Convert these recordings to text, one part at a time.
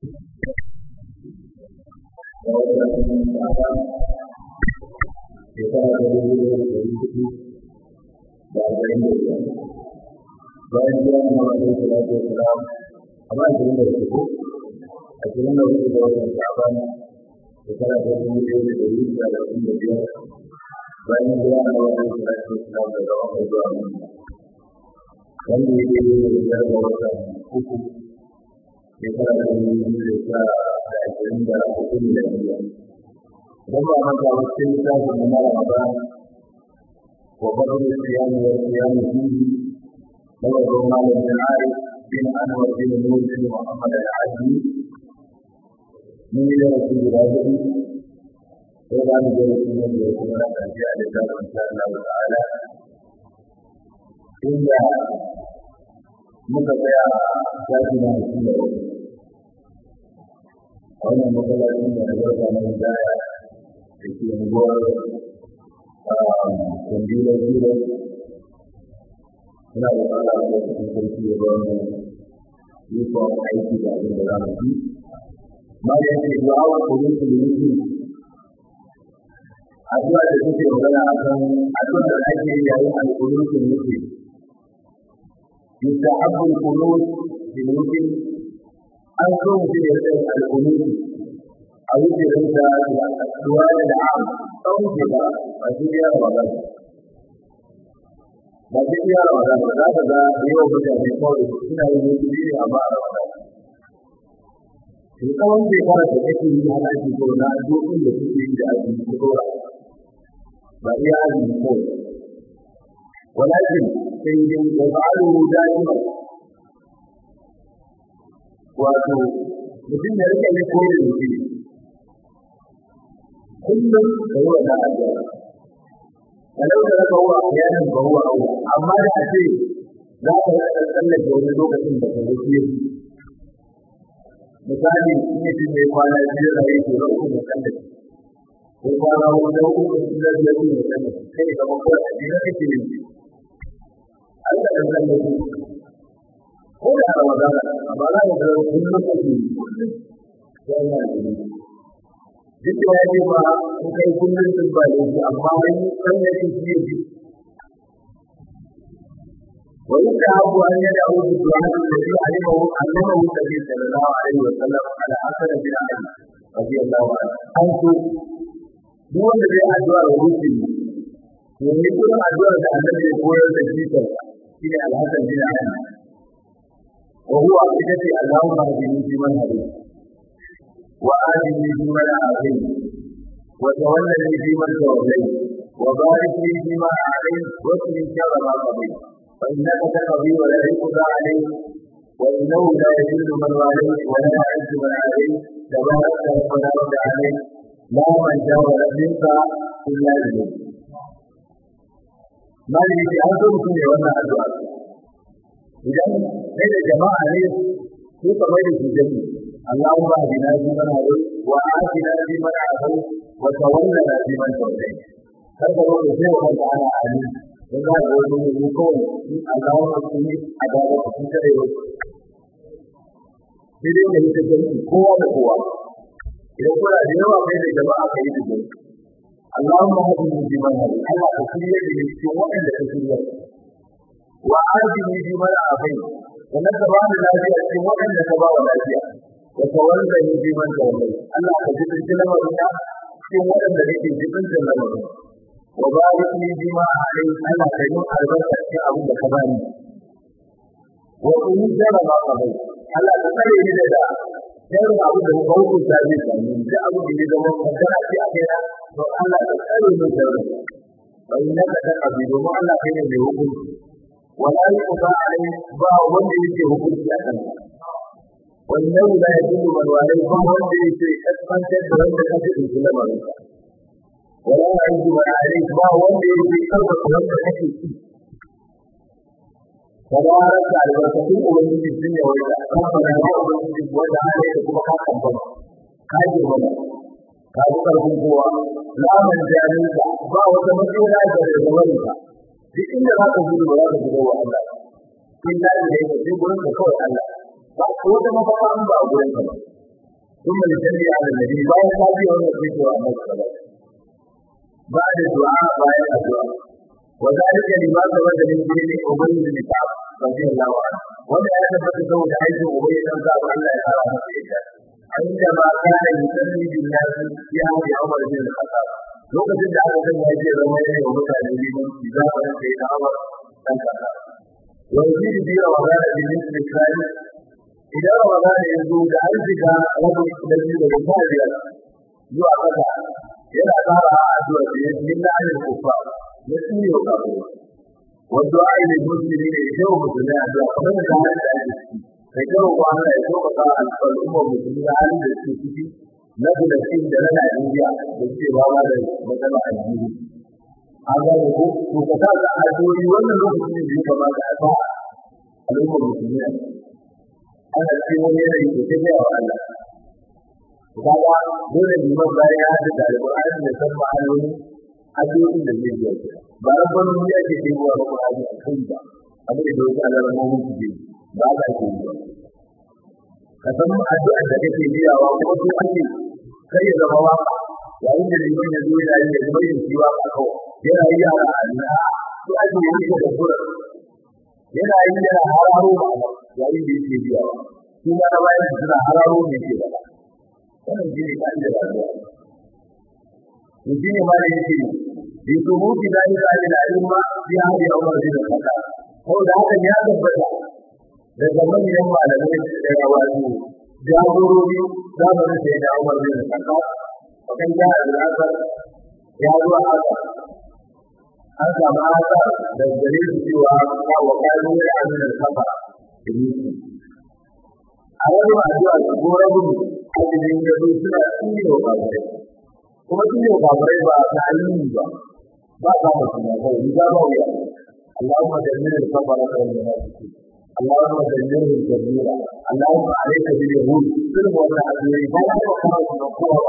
shekara ta dubu da ɗari hudu da arba'in da biyar bayan biya na wani salatu wa salam amma ashirin da hudu ashirin da hudu da watan sha'ban shekara ta dubu ɗaya da ɗari hudu da arba'in da biyar bayan biya na wani salatu wa salam daga wani zuwa wani wanda ya daidai da biyar da watan uku shekara ta dubu biyu da sha ashirin da hudu da biyar dan ba maka wakil littafin na Ramadan wa fadl siyam wa siyam fihi daga Roma da Al-Arif bin Anwar bin Nur bin Muhammad Al-Azmi mun yi da wasu guda hudu sai za mu gani sun yi da kuma na ƙarshe a littafin insha Allah ta'ala inda muka tsaya shafi na mutum da wasu a wannan matsalolin da na zarta na hidaya da ke unguwar kwandilar jiro suna da fara da cikin sarki da ba mu ikon aiki da abin da za mu yi ma da yake zuwa wa kudin su da yake addu'a da suke magana a kan addu'a da ake yi yayin alkulun su da yake يستحب القنوت بالوتر أن تنزل القنوت أو تنزل السؤال العام تنزل فجئ رمضان فجئ رمضان وهذا يوم من قول سنة المسلمين أمام رمضان Shekawan shekara da kake yi ana ake so na dokin da suke yi da azumi ko dora ba iya azumi ko walakin sai dai da ba'alu da'ima wato mutum da rike ne ko da yake kullum da yawa da addu'a walau da raka wa ayanin ba huwa aula amma da ce za ka rika tsallake wani lokacin da ka wuce misali in ya ce mai kwana biyu da yake da uku da tsallake ko kwana wani uku da biyar da tsallake sai ka ba kawai a jira kake yin Allah da tsallake ko da Ramadana amma za ka ga kullum kake yana da duk da yake ba in kai kullum sun ba da shi amma wani kan da shi shi ne wa yaka abu an yada abu da du'a da shi alimahu allamahu nabi sallallahu alaihi wa sallam ala hasan bin ali radiyallahu anhu an so duk wanda zai addu'a wa mutum to ne kuma addu'a da annabi ya koyar da shi shi ne alhasan bin ali wa huwa bidati allahumma hadini fi man hadini وآتني فيمن آتيت وتولني فيمن توليت وبارك لي فيما أعطيت وقني شر ما قضيت فإنك تقضي ولا يقضى عليك وإنه لا يذل من واليت ولا يعز من عليك تبارك ربنا رد عليك لا من جاور منك إلا إليك ما لي أنتم في وانا أدعى إذا إذا جماعة لي في قبيل في جنة اللهم اهدنا فيمن هديت وآتنا فيمن عافيت وتولنا فيمن توليت kada ko da sai wannan ana ali dan ga wani ne ko in Allah ya tsini a da ku kun tare yau sai dai ne ta gani kowa da kowa idan kuna da yawa kai da jama'a kai da jama'a Allahumma hadini bi man hadi Allah ka shirye da cikin waɗanda ka shirye wa adini bi man afai wannan ka ba da lafiya cikin waɗanda ka ba wa lafiya وتولني بمن توليت الله كجبن لمرنا في ولد الذي جبن لمرنا وبارك لي بما عليك الله كيوم البركة في أبو كمان وقل جرى ما قضيت الله تسلي لنا جرى أبو بوك الزابي من جاء أبو بجد وقدر في أخيرا والله تسلي من جرى فإنك تقضي وما الله كيوم بوكل ولا يقضى عليك با وندي يجي وكل في أخيرا wannan da ya gudu malwalai ba wanda ya ce kaskantar da wanda ka fi ɗauki lamarin ka wala ya yi ba a ba wanda ya ce karfafa wanda kake ci tabarar da albarkatun ubangiji sun yi wanda kamfana ya ubangiji wanda ana yi kuma ka kamfana ka ji mana ka ji karfin kowa laman jarinka ba wata matsala da da zamanin ka duk inda za ka gudu ba za ka gudu wa Allah in da ya yi sai gurin ka kawai Allah ba ko da mafaka an ba gurin ka ثم نصلي على النبي بعد صلاه ونصلي على النبي بعد الدعاء بعد الدعاء وذلك لما ثبت من دين ابي بن كعب رضي الله عنه وما ثبت له حيث ابي بن كعب الله تعالى عندما كان يصلي بالناس في عهد عمر بن الخطاب lokacin da aka sanya shi zama ya yi wa mutane liman zamanin da ya ta'amar ɗan kasa yanzu da biya wa gana da yin misali idan ramadan ya zo da an shiga rabin da biyu da sha biyar zuwa ƙasa yana tsara a addu'a da ya yi na ayin kufa na tsiri wa kafin wanda a yi musulmi ne ya wa musulmi addu'a kamar da ta hanyar da ake ciki kai karo kwana ya so ka sa al'ummar musulmi na halin da suke ciki na Filistin da na Najeriya da suke fama da matsala a jiri. An gane ko to ka sa ka addu'o'i wannan lokacin da ya kamata a sa al'ummar musulmi a ana cikin wani yanayi da ta gaya wa Allah. Kaga dole liman bayan ya haɗa da alƙur'ani da san ma'anoni addu'o'in da zai biya ke. Ba ran ban wani ake kai wa alƙur'ani a kai ba. Abin da wasu alamomin su ke ba za ke yi ba. Ka san addu'ar da kake biyawa kuma su ake kai ya zama waka yayin da liman ya zo yana yin da yin shi waka kawai yana yi yara a ina su ake yi shi da kura yana yi yana hararo ba yayin da yake biyawa su ma na bayan suna hararo ne ke ba wannan shi ne kan da rayuwa to shi ne ma da yake bi subuti da ila ila ilma bi hadi umar bin khattab ko da hakan ya tabbata daga manyan malamai da wato jagorori zamanin da ya da umar bin khattab wakan jihar al-asar ya zuwa haka an samu haka da gare su cewa wa kanu ya amin al-kafa da yake a wani addu'a su gora gudu azumin da su suna tsine wa kafirai kuma tsine wa kafirai ba ta ayyuni ba ba ta mutum ya kawai ni ba wuya اللهم دمر الكفرة والمنافقين اللهم دمرهم تدميرا اللهم عليك باليهود كل ولا أدري بل أنا خلاص من قوة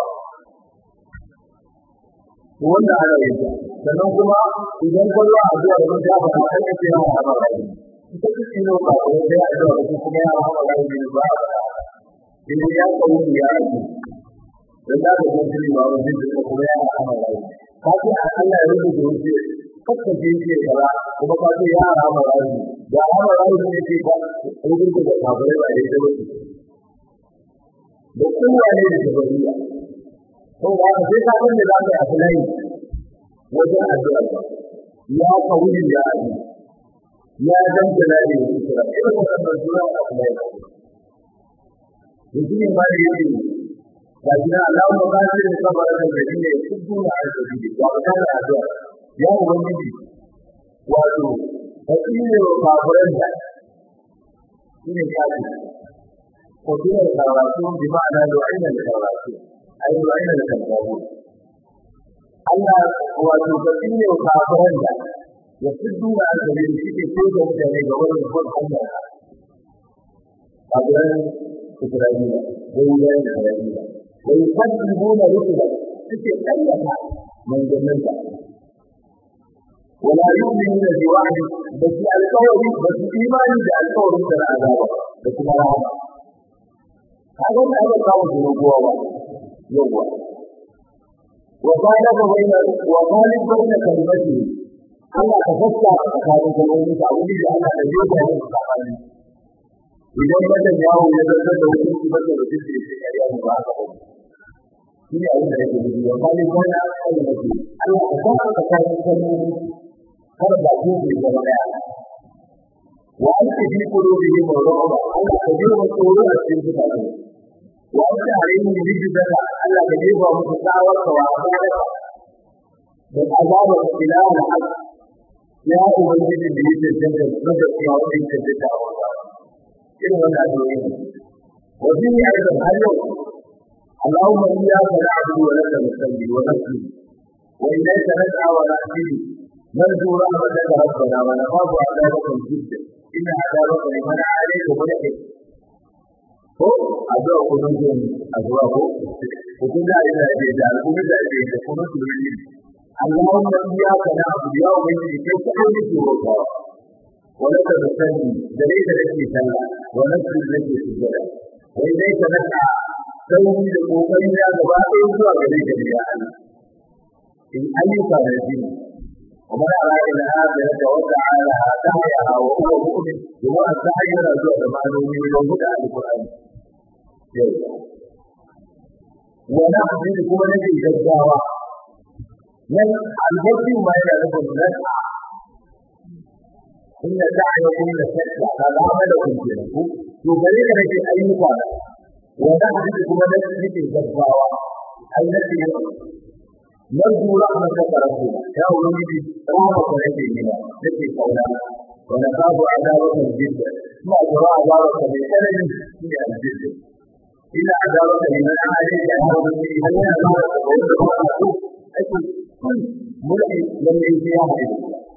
wanda ana yi sannan kuma idan kwallo a zuwa da ya ba ta kai ce ya haɓa rai ita ce ne ba ko sai a zuwa da kuma ya haɓa rai ne ba idan ya kawo ya yi dan da ga mutum ba wani da kuma ya haɓa rai ka ce Allah ya rubuta wuce kakka je ce kaza kuma ka ce ya haɓa rai da haɓa rai ne ce ba rubuta da kafirai ba dai da wuce da kowa ne da jabariya ko da ka sai ka san da za ka yi afilai wajen addu'a ya kawuli ya abi ya dan jalali wa kira irin wannan sura afilai mutum ne ma da yake ga jina Allahu qadir da sabara da gari ne kudu na arziki ya ka da addu'a ya ubangiji wato hakine wa kafiran da shine kafi ko kuma karatu bi ma'ana da ainihin karatu ai wa'ina da kafaru Allah wato kafin ne kafaran da ya fiddu da aka yi shi ke so da mutane ga wannan kon Allah kafaran Isra'ila wai da Isra'ila wai kadibuna rusula suke kayyata manzannin da ولا يؤمنون بوعد بس القول بس إيمان بالقول من العذاب بس ما هذا ما هو القول من القوة يوم وقال بين وقال بين كلمته Allah ka fassa tsakanin kalmomi da abin da Allah da yau da yau tsakani idan wannan yawo ya zarta da wani su bada da duk da yake kariya mu ba haka ba shi ne abin da yake nufi wa kali kana kalmati Allah ka fassa tsakanin kalmomi har da ku ku zama daya wa anta fi qulubihi mawdu'a Allah ka ji wa tsoro a cikin zukatan wanda alayhi rijzaka Allah da ne ba musu tsawar da wasa da azabar ilaha al-haq ya ubangiji da yake tantance da cewa wani yake da wasa irin wannan addu'o'i wa bi aidan har yau اللهم إياك نعبد ولك نصلي ونسجد وإليك نسعى ونحفظ نرجو رحمتك ربنا ونخاف عذابك جدا إن عذابك لمن عليك ملحد ko addu'a ko don jin addu'a ko ko kun da ina da da ko da da da ko don jin Allahumma iyyaka na'budu ya ubangiji kai ka yi roƙa wa laka nusalli da dai da kake sallah wa nasjud laka sujada wa ilayka nas'a sauri da kokari ya gaba ɗaya zuwa gare ka ya Allah in ayyuka da shi ومن أراد الآخرة وسعى سعيها وهو مؤمن وهو السعي رجوع معلوم من هدى القرآن ونحن كما نجي جزاوة من البطل ما يعرف النسعى إن سعيكم لشتى هذا عملكم كنكم يبرر لك أي مقالة ونحن كما نجي جزاوة أي نجي نرجو رحمتك ربنا يا ولدي رحمة نبينا نبي قولا ونخاف عذابك جدا ما ترى عذابك من ألم في الجد إلا عذابك لمن عليك هذا به هل عذابك ويقول أكل ملئ لم يجي أحد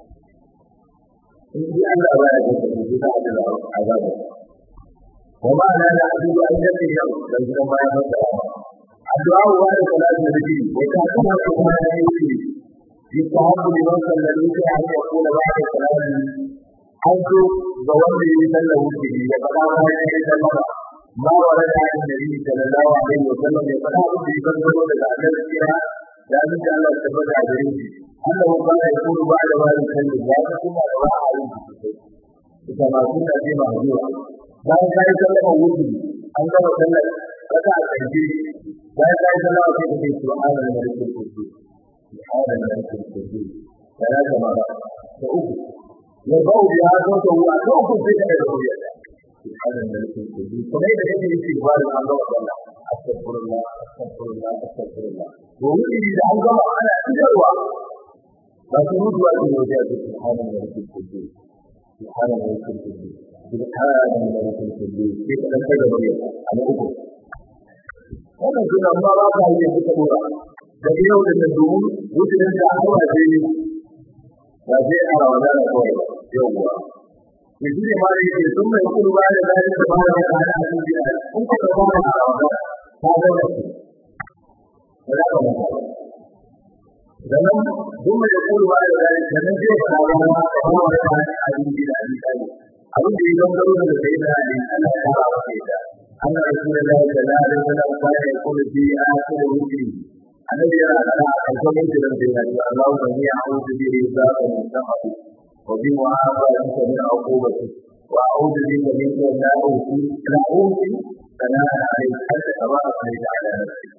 إن جاء الله ولا يجب بعد عذابك وما لا نعبد أن نبي يوم ليس ما يفعل الدعاء بعد صلاة النبي وكان كما يقول يستحب لمن صلى الوتر أن يقول بعد صلاة حيث ظهر يسلم به وقال ما يسلم ما ورد عن النبي صلى الله عليه وسلم يقول به فضل الأعلى فيها لا بد أن تثبت عليه أنه قال يقول بعد ما يسلم لا ثم دعاء عليه كما كنا في مهجورة bayan ka yi sallama wuce an gama sallar raka a ƙarshe bayan ka yi sallama sai ka ce subhanal malikul qudus subhanal malikul qudus da ya kama ba ta uku ya bau ya zo ta wuya ta uku sai ka daga wuya subhanal malikul qudus kuma da kake yi shi ba da an gama sallah astaghfirullah astaghfirullah astaghfirullah to wuce da an gama ana idarwa ba su mutuwa ne wajen subhanal malikul qudus subhanal malikul qudus سبحان الملك القدوس كيف نتجه بيه على أكو wannan suna ba ba ka yi suka dora daga yau da domin wucin da aka waje ne ba zai a rawa da kawai yau kuwa ne shi ne ma da yake sun mai kudu ba da zai da ba da ka hada a cikin gida kun ka ba da a rawa ta ga da shi ba za ka mata sannan duk mai kudu ba da zai da nan zai fara ba da ba da ka hada a cikin gida a cikin abin da ya gangaro da sai da ne Allah ya ba ka da أن رسول الله صلى الله عليه وسلم كان يقول في آخر وجهه الذي يرى لنا أنكم مثل الجنة اللهم إني أعوذ به ذاك من سخطك وبمعافاتك من عقوبتك وأعوذ بك منك لا أوفي لا أوفي ثناء عليك حتى تبارك عليك على نفسك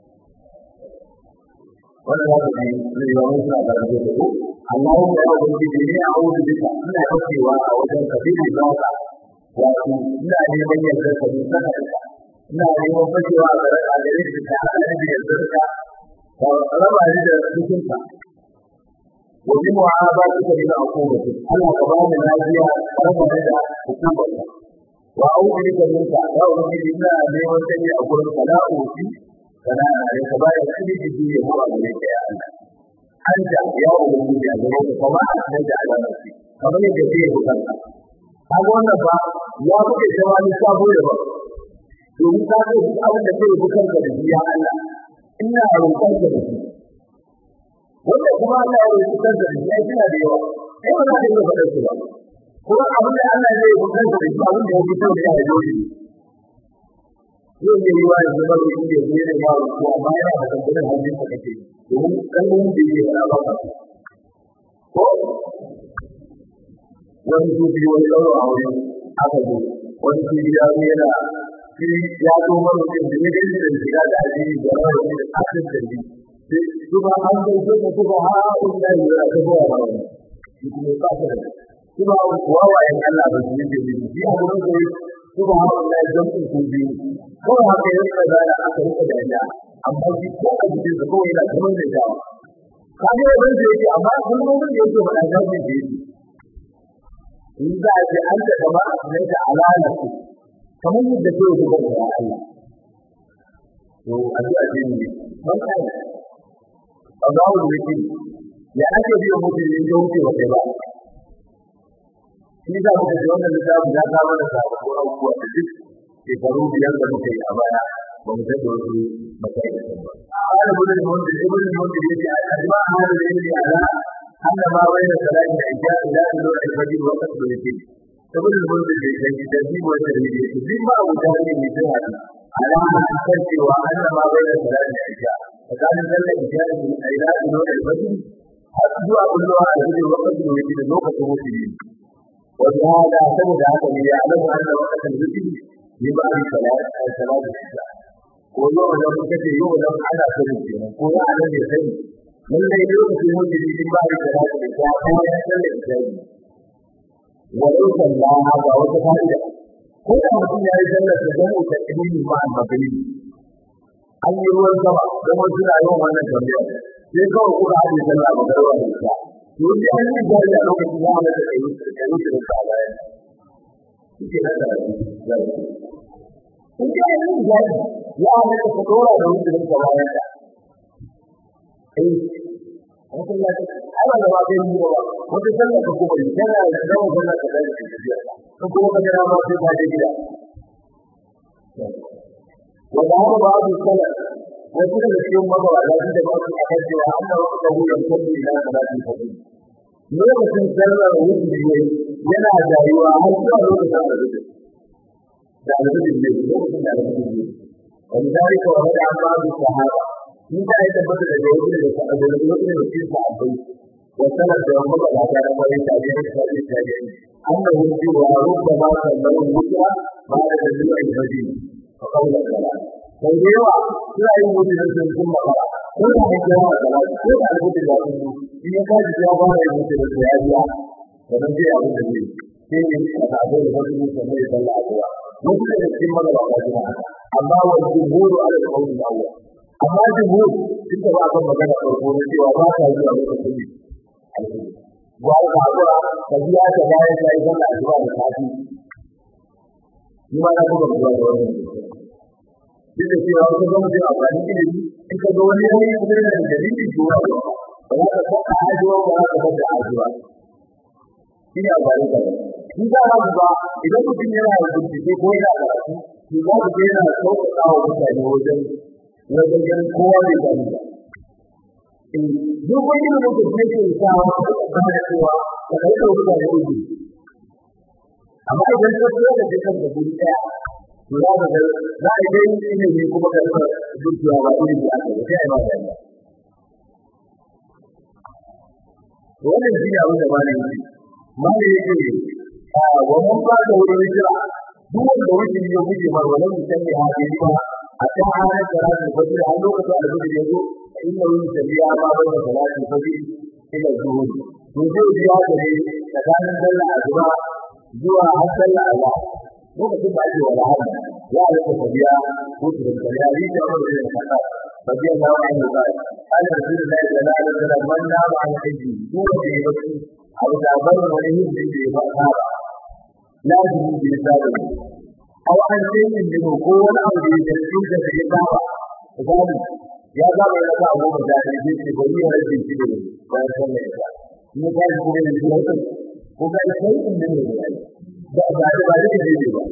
wannan za ku ji riwayoyi suna karanta da ku amma wanda ya wuce da ne a wuce duka ina kaucewa a wajen ka bi da ka wato ina neman yardar ka bi sana da ina neman fashewa a gare a gare shi ta hada da yardar ka ka raba ni da cikinka wa bi mu'abatika min aqubati Allah ka bani lafiya raba ni da hukumarka wa a'udhu bika minka ya ubangiji ina neman sani a gurin ka la uti kana da ka bayar kudi da duniya ko a gare ka ya Allah anta ya ubangiji a gare ka kuma an da alamati kamar yadda zai yi kanka kaga wannan ba ya buɗe zama ni sabo da ba domin ka ga duk abin da zai bukan da shi ya Allah ina roƙon ka da shi wanda kuma Allah ya roƙi kansa da shi ya kina da yawa kai ba za ka iya faɗar su ba kuma abin da Allah zai bukan da shi abin da ya fito da ya dole yau ne yi wa yanzu ba roƙi da zai da yawa ko amma yana da kankunan hannun ka kake domin kalmomin da yake faɗa ba ka ko wani su biyu wani ɗaura a wuri aka zo wani su biyu ya zo yana shi ya zo maroƙin da ya gani da shiga da addini da maroƙin da asin da shi su ba an zo su ka su ba ha un da yi yana ta zuwa ba wani shi kuma ba ta da su ba wawayen Allah ba su yi da shi shi a wurin da su ba ha un da ya zama su biyu kawai haka ya rika zana aka rika dariya amma shi ko a jikin sa kawai yana kamar da jawa kaga yau da yake amma kullum da yake faɗa zafi da yake in za a ce an ta gaba a sanar da alalatu kamar yadda ke yi da Allah to addu'a ce ne man kai Allahu yake ya ake biyo mutum in ya wuce wa kai ba shi da muka ji wannan littafin ya kawo da sababbin abubuwa da duk shekaru biyar da muka yi a baya ba mu san da wasu matsayi da ba. Ala gudun mutum ibn mutum yake a ajma hada da yake ala أن ما بين صلاة العشاء إلى طلوع الفجر وقت الوتر. تقول المنزل بالترتيب والترتيب الترتيب ما هو تهديد مثل هذا ala kan cewa anna ma bai da salati da isha tsakanin sallar isha da ila ilo da fajr har zuwa kullowa a cikin lokacin da yake da lokacin wuce wanda hada saboda haka ne ya alamu anna waqtan wuce ne ba a salati salati da isha ko yau da muka ce yau da ana sani kenan ko ya ana ne sani lallai lokacin wuce ne ba a salati da isha ko ya sallar isha walau sallaha ga wata fa'ida ko da mutum ya yi sallar da zama ta ilimi ma a magani an yi ruwan sama don wasu na yawan wannan tambaya sai kawai kuma an yi sallah ba garba da ita to sai an yi jari a lokacin ya halatta da yi da yi da ta bayan suke nan da zai in ka yi yin jari ya halatta ka dora da yi da ta bayan ta eh wasu ya ce ana da ba zai yi ba wata sallah ka kuma yi tana da zama sallah ka zai da tafiya ko kuma ka jira ma sai ka je gida wanda haka ba su sallah wasu daga cikin magabata sun da ba su a kan cewa an da wasu kabulan sabbi na salatin sabbi lokacin sallar wuce ne yana jayuwa har zuwa lokacin alhudu da alhudu ne lokacin da alhudu ne wani zalika wa hada an ba su sahaba in ka yi tabbata da yau da sa'adar lokacin da cikin sahabbai wa sanar da wani magabata na kwarin tabi'in tabi'in tabi'in أنه سوى ربما سموه ذكرى بعد تجميع الفجر وقول الصلاة فالجوع لا يموت نفسا ثم قرأ كل من جاء الصلاة كل على بد الله إن يكاد جاء بعض يموت نفسا هذه ومن جاء أبو النبي فيه أتعبون الفجر سمي صلى الله عليه وسلم مثل السلم الله أما والجمهور على القول الأول أما الجمهور إنت بعض المكان القرآن وما كان يجب أن يكون ba ka hakura ka biya ta bayan ka yi sallah asuba da safi ni ma na kuma zuwa da wannan duk da cewa wasu zama jin amfani ilimi in ka ga wani yayi kuma yana da dalili ko ba ba za ka saka ajiwa ba za ka bada ajiwa shi ne amfani da shi za ka ba idan mutum yana da bincike ko yana karatu to za ka ga yana sauƙaƙa wa mutane wajen wajen ganin kowa bai gani ba duk wani da mutum ne ke sawa ba da cewa da kai da wuta da wuce amma idan ka tsaya da kan da guri daya to za ka ga za a yi ne ne kuma ka ga dukiya ba irin da aka yi sai ba da wannan shi abin da malai yake malai yake a wannan ba da wurin jira duk wanda wuce ya guje mar wannan mutum ne hadisi ba a ta hanyar da rasu ba da har lokacin da gudu ya zo inna yin tabiya ma bai da salati fadi ila zuhur to zai biya da ne tsakanin sallah azuma zuwa har sallah azhar lokacin da ake wala hada ya rika tabiya ko da tabiya ni da wani da kana tabiya da wani da ba ana rasulullahi sallallahu alaihi wasallam man na ba an aiki ko da ya baki abu da bar wani yin da ya ba ka lazimi bi sabu aw an sai ne ko wani abu da ya cikin da ya ba ka ya zama ya sa abu da ya ce ce bari ya rage shi da bayan sallar ya ni ka ji kuma ne ko ko ga sai in ne ne ba ba da ba da ne ba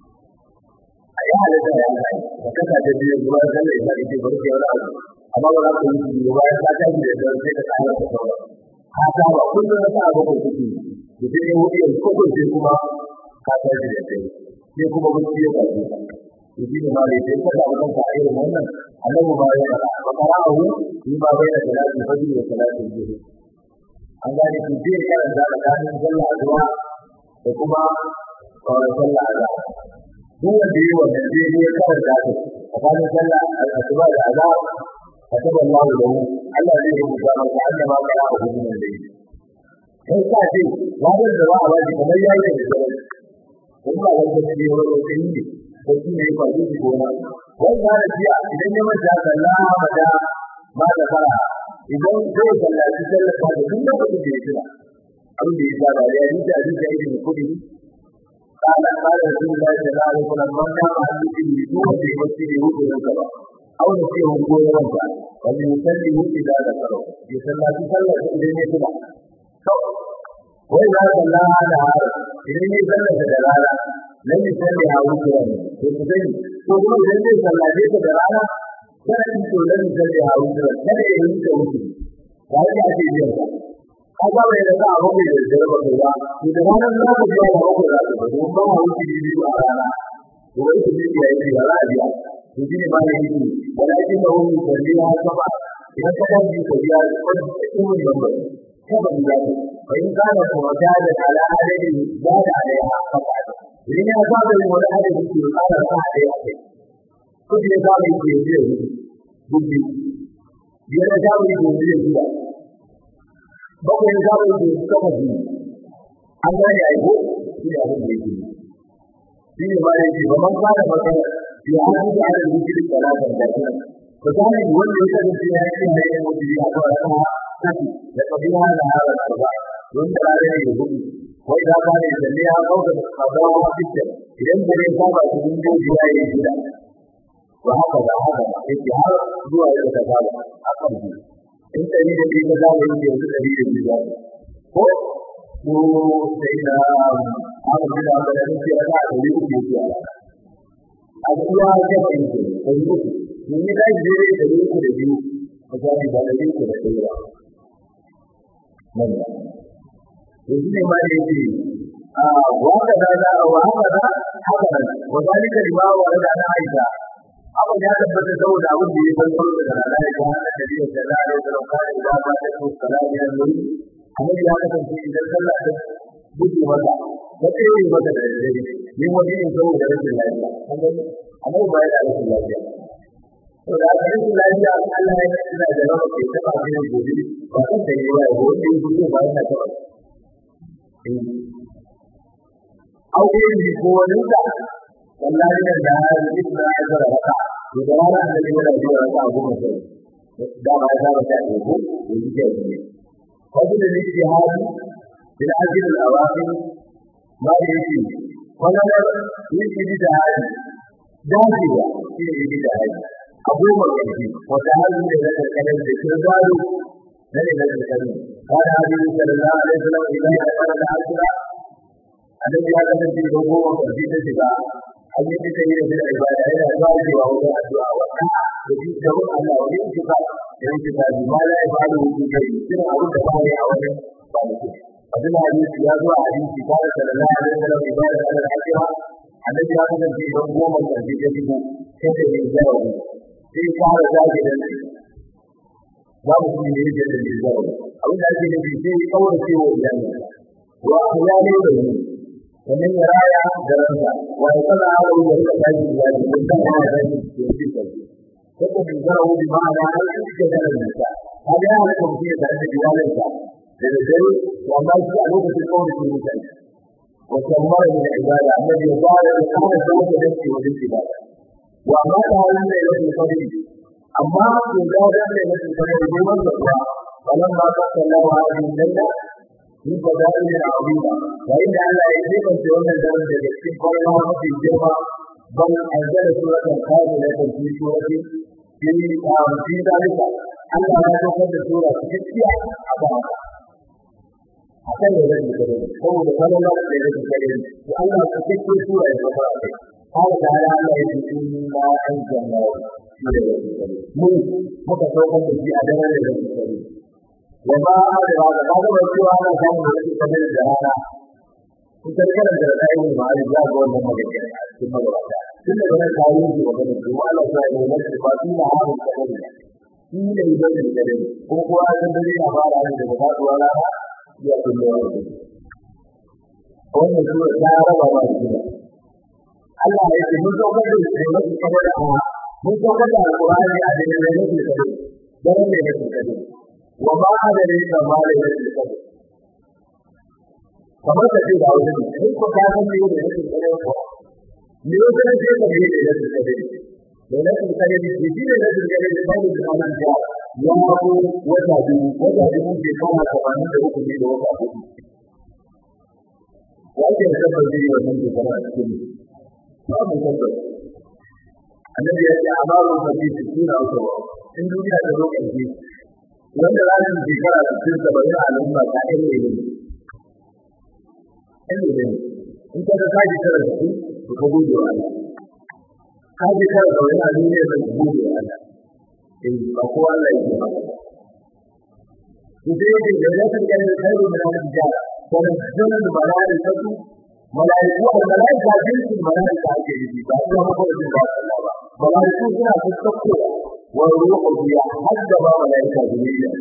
a yi halatta ya kai da kasa da biyu zuwa sallar ya ce bari ya rage amma ba za ku yi shi ba bayan ka tashi da dare sai ka kara da sauran ka ta ba kullum na sa abu ko kuke da sai ya wuce ko ko sai kuma ka tashi da dare sai kuma mutum ya tashi shi ne ma da sai ka ga wannan ka irin wannan annabi ba ya fara ba qara'ahu fi ma bayna salati fajr wa salati dhuhr an gane ki je karanta tsakanin sallah azwa da kuma kawai sallah azwa duk wanda yi wannan zai je karanta ta tsakanin sallah azwa da azwa كتب الله له ألا ذي مجرد كأنما قرأه من الليل. كيف تأتي؟ لا بد دواء واجب كما يأتي بالجبل. ثم لم تسبي ولو تهيني sarki ne ba zai gona wanda da jiya idan ya manta sallah mata ma da fara idan zai sallaci sallata da duk lokacin da ya tuna abin da ya saba ya yi da abin da ya yi kudi قال قال رسول الله صلى الله عليه وسلم من كان عنده بدون في مسجد يوجد الكبا أو نسيه هو يوجد وليسلم إذا ذكره يسلم في صلى إذا يتبع وإذا صلى على هذا إذا يسلم في دلالة لم يسلم على وجهه يسلم وهو إذا صلى في دلالة كان يقول لم يسلم على وجهه كان يوجد وجهه وهذا يأتي بيده kaga bai da abu mai da jarba kai ba to da wannan za ku ga da ku da ku don ba mu ci biyu a rana to wai ku biya yi ya za a biya to shine ba ne yake wala yake da wani kalli ha sama idan ka dan biya biya ko kuma da ba ko ba da fa in kana ko da da ala adadi da da alaiha faqa idan ya ba da wani adadi ke kana sa da ya kai ko da ya ba ke biya gudu biyar da mu yi biya biya bakwai da mu yi kafa biya an gane aiko shi da abin da yake shi ne ba yake ba man fara magana ya haɗu da ala zikirin salatan da kuma misali wanda ya kasance ya yi da yin mutu ya ga wata kafi da kabila da harar arba wanda ba da yi hudu wai da ba ne da ne ya kauka da kazawa fitar idan da ne ba ba su mun goji ya yi gida ba haka da haka yake har zuwa yau da gaba a kan biyu in ɗari da biyu ka zama yin yanzu ɗari da biyu ko ko sai da aka ji da aka yi sai aka yi ku ke ya a kuma ga bai ko ko ko ni da ji da da ku da biyu ko ga ni da da ku da kai ba nan da yanzu ne ma da yake a wanda da da wa haka da haka da wa zalika lima wa da na aisha abu ya tabbata saboda abin da ya farko da Allah ya ga da da da da da da da da ba da ku salami ya nuri annabi ya kasance idan sallah ta buɗe masa ta tsere masa da dare ni wani in zo da rashin lafiya annabi ba ya da rashin lafiya to da rashin lafiya Allah ya kira da rawa ke taba shi ne gobe ba kan da yawa ya gobe in zo ba ya taba aure ne ko wani da wallahi da da hadisi da ya zara haka to da wannan da ya da ya ta goma sai da ba ya zara ta ko ko yake ne وجد الاجتهاد في العجل الأواخر ما يجي ونظر للاجتهاد داخلة في الاجتهاد أبو مكتب وتعلم لك الكلام بكرداد لك الكلام قال عليه صلى الله عليه وسلم إذا أقر العشرة الذي هذا في الهجوم وفي الاتباع أن يتكلم في العبادة إلى الواجب وهو الدعاء والسعي وفي جمع الله والانتقال الانتقال ما لا يفعله في شيء سنة أو تفاعل أولا وفي الحديث يا ذو حديث قال صلى الله عليه وسلم عبادة على العشرة الذي هذا في الهجوم وفي الاتباع كيف يجاوب في قال ذلك babu shi ne yake da lizawa abin da ake nufi sai kawai sai wa iyali wa ya ne da ni wannan ya raya da ransa wa ya kada hawa ya rika tashi iyali don kan hawa da shi ke yi kai ko ko min zara wani ma da har shi ke da ransa ka ga ya ko shi da da iyalinsa da da dare to amma shi a lokacin kawai sai ya tashi wa kamar da ibada annabi ya fara da kana da wani da ke wajen ibada wa ma da halin da yake fadi amma in ga da ne na tsare da neman zakka wannan ma ka sallahu alaihi wasallam ni ba da ne a abinda yayin da Allah ya yi kan wannan daren da cikin kwana mafi girma ban anzala suratul kamila ta fi surati fi fi dalika Allah ya saukar da sura cikakkiya a ba akan da zai kare saboda kallon da zai kare to Allah ya cikakke sura ya fara kai har da Allah ya ce inna anzalna mun muka saukar da shi a daren da zai kare wa ba da ba da ba da cewa ana samun da shi kamar da rana kun san kana da rayuwa ne ba da ga wannan magana a cikin magana tun da wannan kawo shi ba da kuma Allah ya yi wannan ba shi na harin kamar shi ne idan da dare ko kuwa dan dare ya fara ne daga faduwa rana ya kullu wannan sura ta raba ba shi Allah ya ce mun saukar da shi ne kamar da mun saukar da alqur'ani a cikin da yake kare dan ne yake kare wa ma da ne da ma da yake kare kamar da ce da wani ne ko ka san me yake yake kare ko ne yake da ce da yake yake kare da yake kare ne shi ne yake kare da ba da wannan ya ya ko wata biyu wata biyu ke kama tsakanin da hukumi da wata biyu wanda ya tabbata zai yi wannan shekara a cikin babu tabbata annabi ya ce amaru da bi su suna wato in duniya ta zo ƙarshe wanda za su shekara su cin saba'in a al'umma ta ɗan ne ne ɗan ne ne in ka ga ka shekara da su to ka gode wa Allah ka shekara da wani a duniya da ka gode wa Allah eh ba ko Allah ya ce ba ku dai da da zai ga da kai da nan da ونزل الملائكة malaiku da malaika jinsin malaika ake yi ba su ma ko da ba ba malaiku suna fuskako wa ruhu biya hadda ba malaika jibril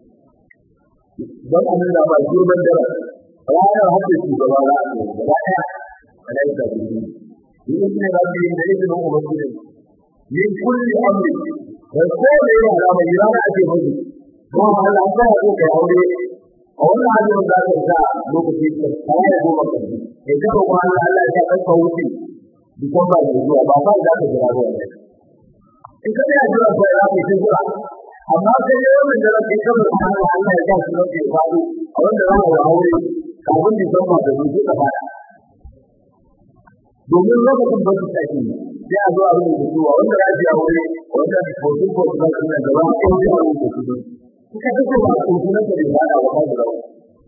don an da ba girman da ranar hadda shi gaba za a yi gaba daya malaika jibril yin ne rabbi da izinin ubangiji min kulli amri da kowane yana da mai yana ake mutu kuma Allah ba ya ka aure a wannan halin da ka sa lokaci ka sai da goma ka ji idan ko Allah Allah ya ka wuce dukkan ba da zuwa ba ba za ka jira ruwa in ka ya jira ko ya ka jira amma sai ne wannan da kai ka ba Allah Allah ya ka shi ne ba a wanda za ka aure kafin da san ba da zuwa ka fara domin lokacin ba su tafi sai a zo a rubuta cewa wanda ya ji aure wanda hoton ko su zai nan gaba ko ji a rubuta su kuka duka ba su kuma da ba da wa da rawa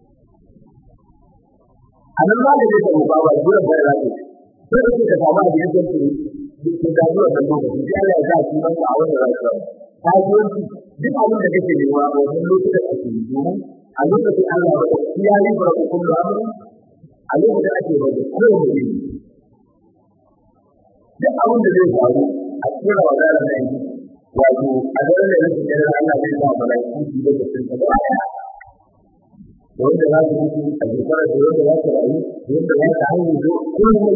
anan ba da yake ba ba dole ba ya ce sai da ka samu da yake ce da zuwa da lokacin sai Allah ya sa shi ban a wannan rayuwa ta yi duk abin da kake nema a wannan lokacin da kake yi domin a lokacin Allah ba ya yi ba ku kullu amri a lokacin ake ba da kowane duk abin da zai faru a cikin wadanda nan wato a daren da yake da Allah zai sa malaiku su da cikin ta baya wanda za su mutu a shekara da wanda za su rayu wanda za su hanyar zo kullum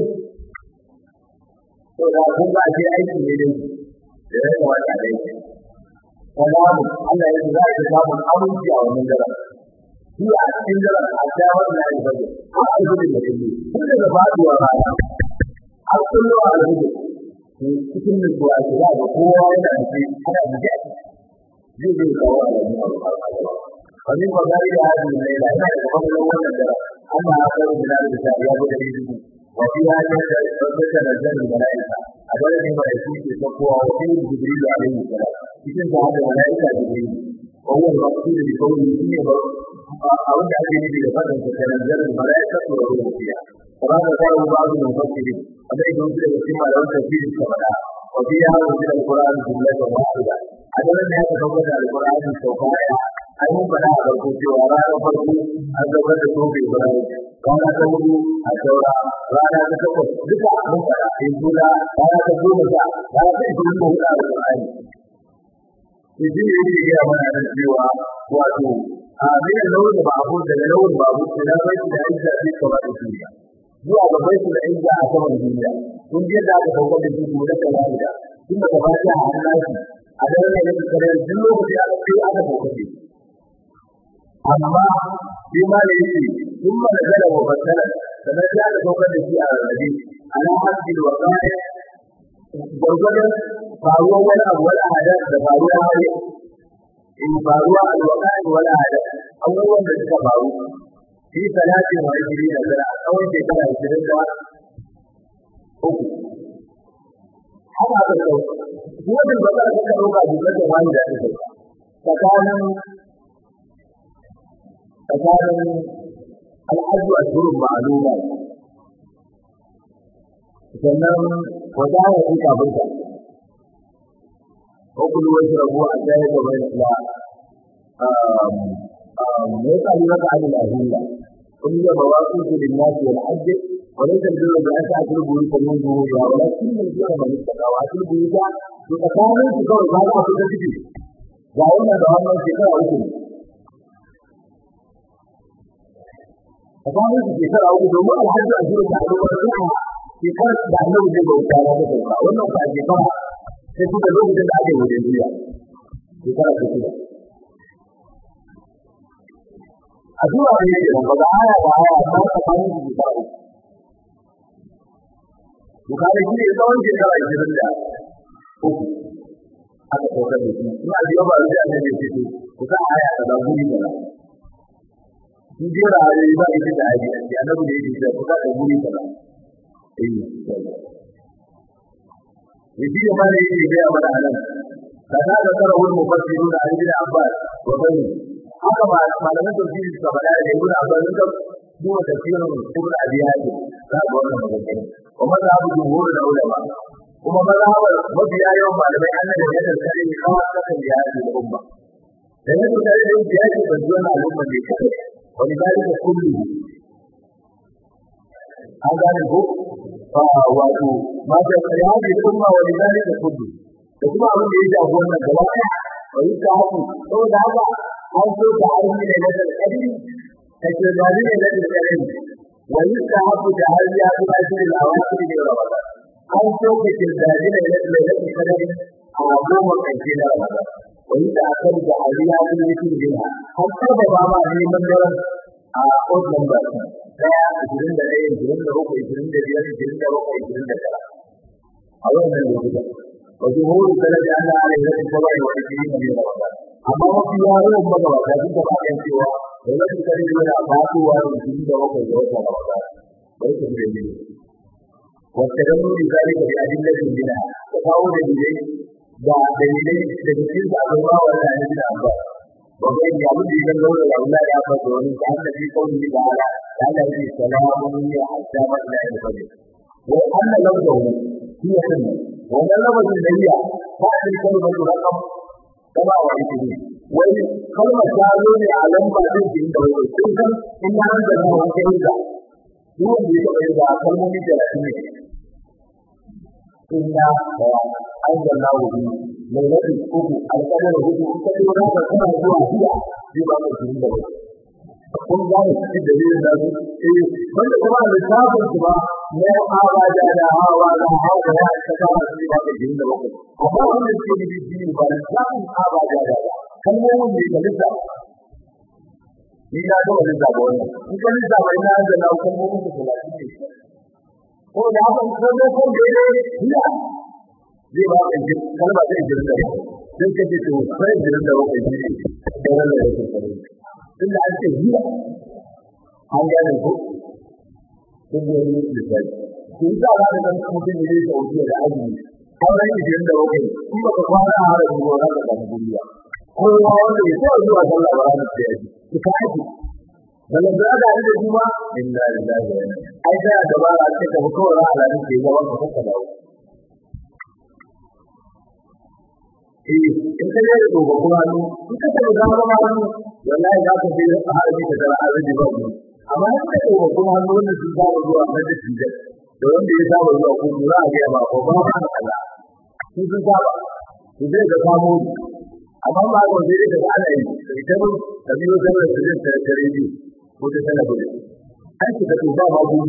to da kun ba sai aiki ne dai da ya kamata da yake kuma Allah ya za ka samu aminci a wannan daren shi a cikin daren a shawar da ya bada har a gudu da kake tun daga faduwa rana har kullu a rubu cikin nutsuwa ce za ga kowa yana da shi ana da shi zai zai kawo a yanzu wani magana da hadi mai da ina da kwallon wannan da Allah ya kawo da da ta ya bude da shi wa fi hadi da tabbata da zan malaika a dole ne mai shi ke kowa wa fi jibril alaihi salam cikin da hada malaika jibril wa huwa al-maqsud bi qawli shine ba a wanda ake nufi da fadin sa kana zan malaika to ruhiya وهذا قال بعض المفسرين أما إذا أنزل الاجتماع لو تفسير كما وفيها أنزل القرآن جملة واحدة هذا لم يتفوت على القرآن السوقاية أي من بناء الكوفي وراء الفرق أزوجة الكوفي إبراهيم رانا تقول الدورة رانا تقول بكى من بناء إنجولا رانا تقول بكى رانا تقول بكى القرآن Idan ya yi ya mana da cewa wato a bayan launin babu daga launin babu da bai da aiki da kawai da duniya zuwa ga bai da inda a saman duniya kun ji da aka kawo da shi da kala da kun da ba ta Allah a da ne da kare duk lokaci aka kai aka kawo shi amma shi ma ne shi kun ma da gala wa batala da da aka kawo da shi a rabi ala hadil wa qa'i gurgurdan faruwa wani abu wani hada da faruwa wani in faruwa alwaqa'i wala hada abubuwan da suka faru في ثلاث وعشرين سنة أو شكرا عشرين سنة uku haka aka sau wannan ba za ka ɗauka jimlar da wani da ake tsakanin tsakanin al'adu a shirin ma'aluma sannan wata ya fi kafinta ko kuma wasu rabuwa a tsaye da mai isla ويسأل عن الأهلية قل هي مواقف للناس والحج وليس البر بأن تأتي البيوت من ظهورها ولكن البر من اتقى وأتي البيوت بتكامل تكون هذا في التجديد وأن بهذا الشكاء أكل تكامل في الشكاء أكل وما الحج أجل تعلم الرحمة شكاء تعلم جبه وتعالى بتوقع وأنه فأجفاء تجد الوقت الأجل والدنيا شكاء شكاء a zuwa ne ke nan ba da aya da aya ta tsakanin su da uku Bukari shi ne tsawon shekara ishirin da uku aka saukar da shi ina biyo ba da ne ne fito ku sa aya ta da guri da shi jera ayoyi ba ita da ayi ake annabi da yake cewa ku sa da guri da eh Yaji da mali yake ga mana anan kada da tarawul mufassiruna an bin Abbas wa bani haka ba malaman tafsiri suka faɗa da ibnu abbas suka duba tafsirin ibnu abi hatim za ga wannan magana kuma za mu jumhur da ulama kuma mazhabar mabiya yawan malamai annabi da yadda sai ne kawai kasan da yake da umma da yadda sai da yake yake da zuwa al'umma ne kai wani bari da kullu an gane ko wato ma da kariya da kuma wani zalika kullu da kuma abin da ya shafi wannan gaba ɗaya wani ta haku saboda haka an so ta aiki ne na tsarkari ta ke zari ne na tsarkari wani ta haku da har ya fi lafiya da awaki ne ramadan an so ka ke zari ne na tsarkari a goma ƙarshe na ramadan wani ta akar da har ya fi lafiya da har saba ba ma neman daren a odd number ɗaya ishirin da ɗaya ishirin da bakwai ishirin da biyar ishirin da bakwai ishirin da tara a wannan lokutan وجمهور السلف أن عليه الصلاة والعشرين من رمضان أما وفي يوم مضى لكن تبقى سوى ولكن كان من أبعاد والمسلمين وقت جوات رمضان وليس من الدين واستدلوا لذلك بأدلة منها تفاوض إليه دليلين تدليل الله ولا عند أبعاد وبين يعود إلى اللون الأولاد أبعاد ومن كان في قوله تعالى تعالى في سلام حتى مطلع الفجر وأن لفظه هي سنة wannan lafazin da iya ba a yi kalmar rakam kama wa ita ne wani kalmar ta zo ne a lamba din da inda wani sun san in na da na wani kai da duk wanda ya taɓa da kalmomi da rasu ne inna da an da na wuri mai nafi uku alƙadar hudu ta ce wani ka kuma zuwa hiya zai ba ka jini da wani kun gane shi da yin da su eh wanda kuma da sabon su ba ne hawa da da hawa da hawa da ta kama su ba da jin da ba amma wannan shi ne jini ba da sabon hawa da da kalmomin da kalisa ni na ga wani zaba wannan in kalisa bai na da na kalmomin da talatin ne ko da haka ko da ko da ne ya zai ba ka jin kalma zai jin da sai ka ce to sai jin da ba ka ji da wannan da ke tunda an ce hiya an gane ko kun yi wani misali ku yi sa da nan mutum ne zai sauke da azumi sauran ishirin da bakwai in ba ka kwana a harin ruwa za ka samu duniya kowa wanda ya taɓa zuwa sallah ba ranar da ya ji ku ta aiki Daga da da da kuma inna lillahi wa inna ai da da ba a ce ka ko ra ala ne ke gaban ka ka dawo eh in ka je da gobe kuma in ka taɓa gaba ma hannu wallahi za ka je a harbi ka tara arziki ba ku amma in ka taɓa kuma hannu wanda sun saba zuwa na da shi da wanda ya saba zuwa ko za a ga ba ko ba ba kaza sun sun saba su zai ga samu amma ba ko sai da ana yi ita mun da biyo da da da da da rediyo ko da talabijin an ki da ba ba ku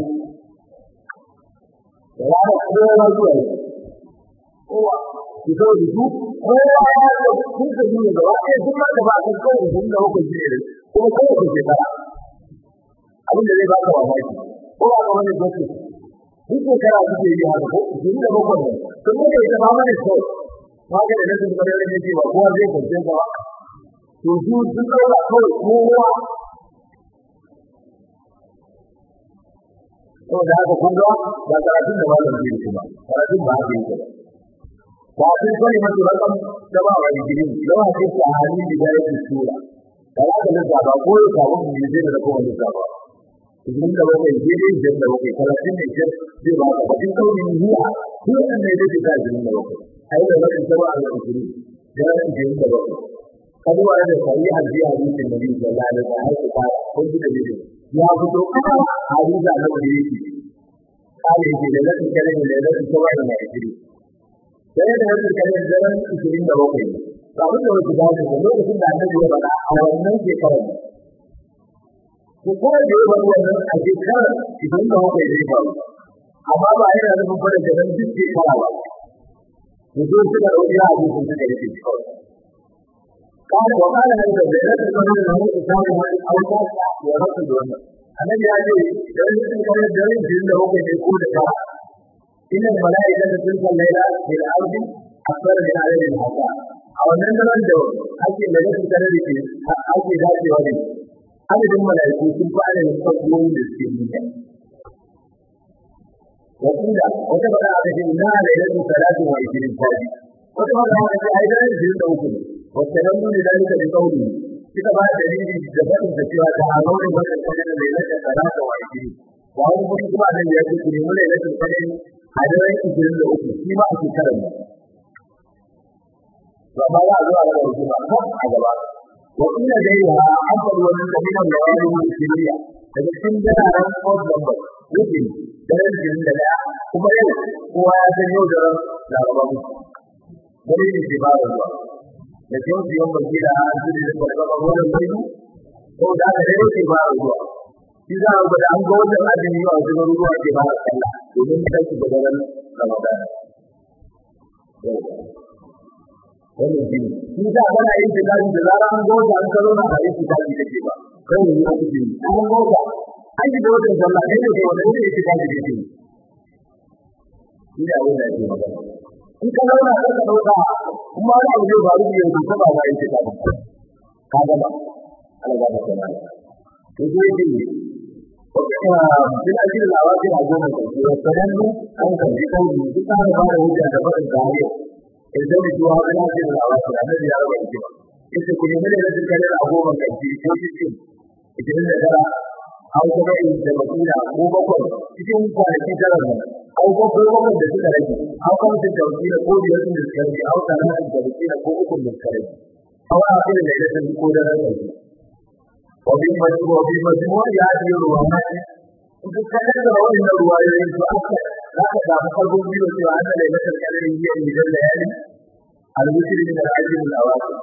da ya ga kowa zuwa kowa ki zo da su kowa ya ga kun da ni da ba sai duk da ba kan kowa kun da ku ji ne kuma kowa ku ji ba abin da zai ba ka mamaki kowa ga wani gobe duk shekara kuke yi haka ko jini da bakwai ne sun muke ita ba mana kyau haka da nasu kuma da yake ba kowa zai kwance ka ba to su sun ɗaura kawai kowa saboda haka kun ga ba karatun da malam zai yi ba karatun ba haka yake ba ba sun sani masu rakam da ba wa digiri da ba sai ta halin da yake sura da haka da ba ko ya samu mu yi da kuma da ba idan da bakwai daidai idan da bakwai talatin ne ke zai ba ka bakin kaunin zuwa ko an ne da ta idan da bakwai ai da bakin sama a cikin da ran idan da bakwai kaduwa da sai hadisi hadisin nabi sallallahu alaihi wasallam har ka kun ji da dai ya fito kuma hadisi da nabi yake kale yake da lakin kale da lakin sama da mai jiri sai da lakin kale da ran idan da bakwai ba mun da wasu da lokacin da annabi ya faɗa a wannan shekarar ko kuma da yawan wannan a shekara idan da haka zai faru amma ba yana nufin fara da nan duk shekara ba mu zo suka dauki a cikin suka rike shi kawai kana wa kana da da da da da da mu samu wani auka ya rasu da wannan annabi ya ce da yin kare da yin din da haka ne ko da ka inna malaika da sun san laila bil ardi akbar min alayhi hasa a wannan daren da ake da yin kare da ke ake dacewa ne adadin mala'iku sun fi adadin sabuwar da suke duniya. Wakila wata bada aka ce na lailatu talatin wa ishirin fadi. Wata bada aka ce ai daren ishirin da uku ne. Wata nan nuni dalika da kauli suka ba da dalili da faɗin da cewa ta hannun wata kwanan da lailatu talatin wa ishirin. Wa wani kuma kuma nan ya ce ku nemi lailatu kwanan a daren ishirin da uku shi ma a shekarar nan. Ba ma za a zo a gaba hukuma kan a gaba. وإن غيرها أفضل من من الليالي السرية daga cikin daren odd number yake daren jin da daya kuma yau kowa ya san yau da ran laraba mu wani ne ke fara zuwa da ke wasu yan baki da an su da fargaba wannan mai ko da aka dai ke fara zuwa shi za a gwada an ga wannan azumi a wasu garuruwa ke fara sallah domin ta ci da daren ramadan wannan shi shi da ana yin tikari da zara an ga wata an karo na a yin tikari da ke ba kai ne ya kuke an ga wata an yi da wata sallah kai ne ke wanda ne ya tikari da ke shi da abin da ake magana in ka zauna ka ka dauka kuma wani abu zai faru da yanzu ko ba ma yin tikari ka gama ana gama kana to zai ce bin ajiyar labarin a goma ƙarshe wa sanannu an karbi kauri duk an fara hujja da faɗin tarihi idan da zuwa wani ajiyar labarin a nan ya raba hikima ita ku nemi da rashin kare a goma ƙarshe ko cikin idan da tara an kuma yi da makina ko bakwai cikin kwanaki tara nan an kuma ko bakwai da suka rage an kuma da tauki ko biyar da suka rage an kuma da makina ko uku da suka rage an kuma da da da ko da rage وبمجموع هذه الروايات وتتكلم وإن الروايات تؤثر لا تدع قلب بي وأن ليلة القدر هي من الليالي الوتر من العجل الأواخر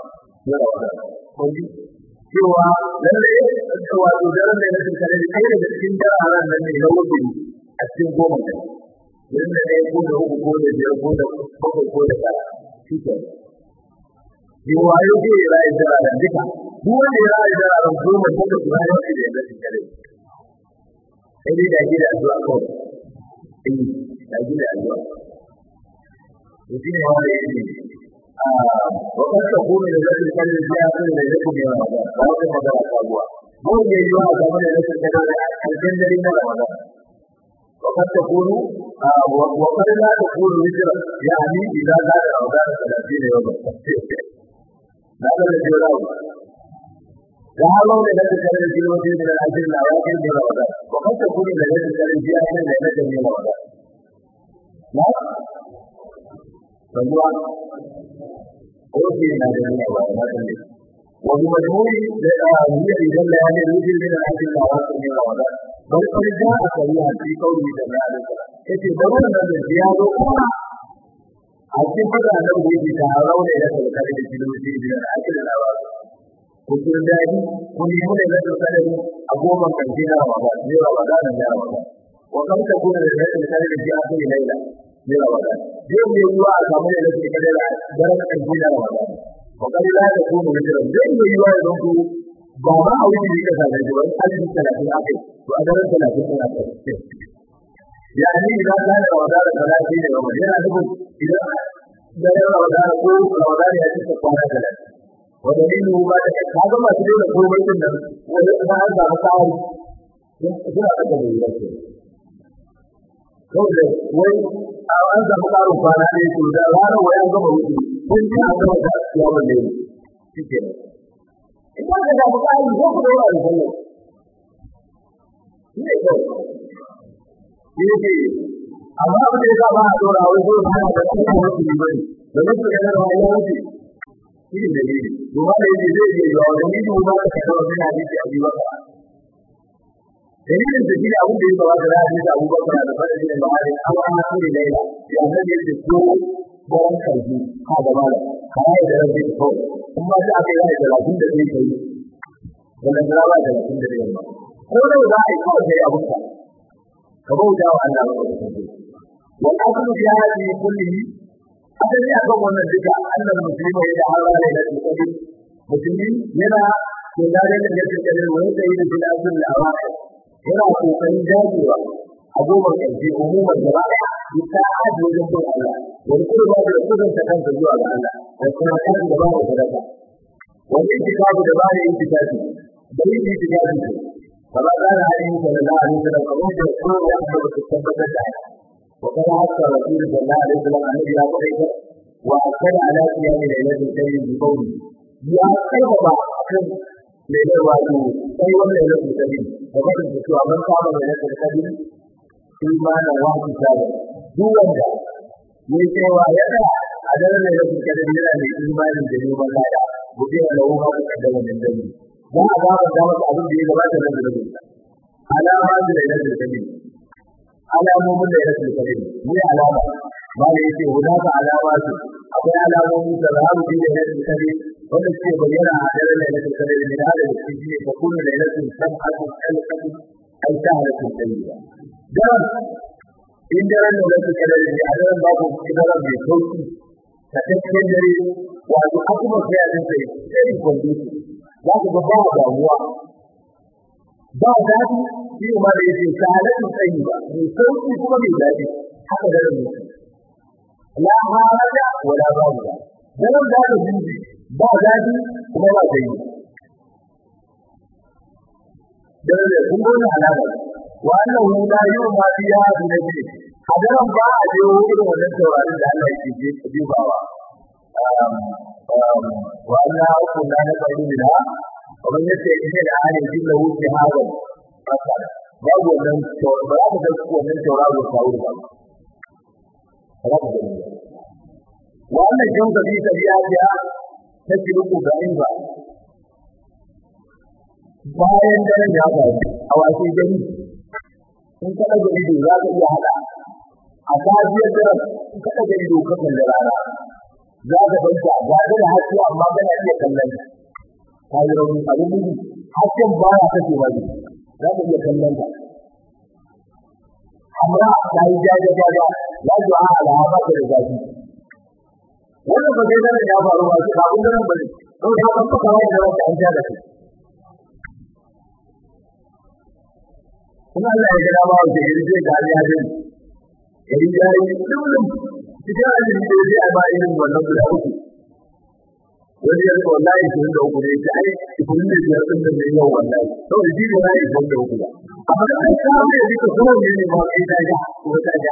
cewa lalle wato daren da na tsare da kai da cikin daren nan ne na wuce a cikin goma ne yanda ne ko da uku ko da biyar ko da bakwai ko da tara shi ke riwayo ke rayu da ran duka duk wanda ya rayu da ran goma ko da rayu da yadda shi kare sai dai da gida zuwa kawai eh da gida zuwa to shi ne wanda yake a wannan da kuma da zai kare da ya kare da yake ne ba ba wata magana sabuwa mun ne yi wa game da rashin kare da aljan dare na Ramadan وقد تكون وقد لا تكون وزرا يعني إذا زاد رمضان ثلاثين يوما هذا الذي يراه وهذا الذي كان في الوقت من الأجل الأواخر من رمضان وقد تكون التي كان في آخر ليلة من رمضان لا فهو أوتي من هذه وبمجموع هي إذا ليالي الوجه من الأجل الأواخر من رمضان بل قد جاء صريحا في قوله صلى الله عليه وسلم يتي ضرورة من الزيادة أخرى a cikin fada nan da yake taron da ya sauka da kiloji da ake da lawa ko kun dadi ko ne mun da sauka da a goma kanti na Ramadan ne Ramadan ne Ramadan wa kan ta kuma da yake da da ji a cikin laila ne Ramadan zai ne ruwa a samu da yake da daren kanti na Ramadan wa kan la ta kuma da zai ne ruwa da ku ba ma a wuce da kaza da wani alimi 30 akai to a daren 30 ne akai يعني إذا كان رمضان ثلاثين يوما هنا نقول إذا كان رمضان قول رمضان يأتي سبحانه ثلاثة ودليله ما تكت هذا ما تدين قول بيتنا وما هذا مصاري هنا أجل يلك kawai wai an samu karin kwana ne to da rana wai an gama wuce kun ji an gama da ya balle shi ke in ba ka samu kari ko ku daura da sallah shi ne kawai yake amma abin da ya ba a dora wai ko ba da kuma wasu ne bane da mutu da nan wani wuce shi ne da yake kuma da yake zai yi yawa da ni ba ka kawo da hadisi a biyu ba dalilin da shi abin da ya ba da hadisi Abu Bakar da fara da Buhari amma an so ne laila ya nan ne da ko garan karfi ka da mala kai da rabbi ko kuma da aka yi da rabin da zai kai da nan da da rabin da zai ba ko da za a yi kawai sai abin ka ka bauta wa Allah wa aslu fi hadhihi kullihi asali akan wannan duka annal muslima ya hawala da qadr musulmi yana ko da da yake kadar wani da yake da azul al-awaqi yana kokarin dagewa a goma ƙarshe umuman gaba ɗaya bisa aji wajen bin Allah wani kuma ba da kudin ta kansa zuwa ga Allah da kuma kan da ba da sadaka wani itikafu da ba da itikafi da yin itikafi ne kama kana hadin sallallahu alaihi wasallam kamar da kowa ya da su tabbatar da wa kana hatta rasul sallallahu alaihi wasallam annabi ya faɗa wa kana ala qiyam lailatul qadr bi qawli ya kai ba kan lailar wato sai wannan lailatul qadr da bakin da cewa man kama lailatul qadr imanin wasu shago duk wanda ya cewa ya da a daren da yake kada yana da imanin da ne ban lada gobe da lawo ba ka da wannan dani dan a ba da masa abin da ya gabata da da alama da da da dani alamomin da ya rasu kare ne alama ba da yake hunaka alama su akwai alamomin da za mu da ya rasu kare wanda suke bayyana a daren da ya rasu kare ne da da su ne fa kullu da ya rasu sab'atu alqatu ay shahratu tayyiba dan in daren da ya rasu kare ne a daren babu kidara mai sauki ta cikin dare wato akuma sai a dinka sai kwanduki za ku ga ba damuwa ba daɗi shi ne ma da yake sa'adatu tayyiba mai sauki kuma mai daɗi haka da rubu la haraja wala ba'a dan da rubu ba daɗi kuma ba dai dan da kun gona alama wa annahu la yu'ma biha bi nabi hadaran ba a je wurin wannan taurarin da Allah yake je dubawa wa anna kunna naqulu biha kamar yadda yake da halin jinna wuce hawa fasara babu wannan ba za ka ga wannan tauraro ta wuri ba wannan jin da bisa ya ya ta kiruku ga inba bayan da ya ga a wasu gani in ka daga ido za ka iya hada a kafiyar da in ka daga ido ka kalli rana za ka banta ga da haske amma kana iya kallon kayi rauni abin nufi hasken ba ya kashe wani za ka iya kallon ta amma ta yi jaje jaje ya ji a alaha ba ta da zafi wannan ba zai zara ya faru ba su kafin ganin ba ne don ya kan faka wani da wata an ja da kai kuma Allah ya gada ba wa ke yi zai ga ya zai yari ya yi kullum cikin ajiyar da zai a ba irin wannan guda uku wani ya rika wallahi ishirin da uku ne ya ai ishirin da biyar ɗin da mai yau wallahi saboda shi ne ya yi ishirin da uku ba amma da an kawo ya rika kuma ne ne ma kai ta ja ko ta ja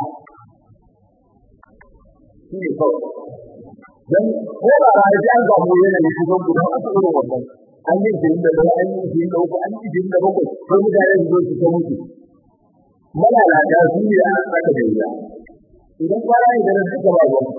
shi ne kawai dan ko ba a ji an samu yana ne kuma guda uku irin wannan an yi ishirin da ɗaya an yi ishirin da uku an yi ishirin da bakwai ko mutane su zo su ta mutu malalata su ne a aka da wuya idan kwana idan suka ba ruwan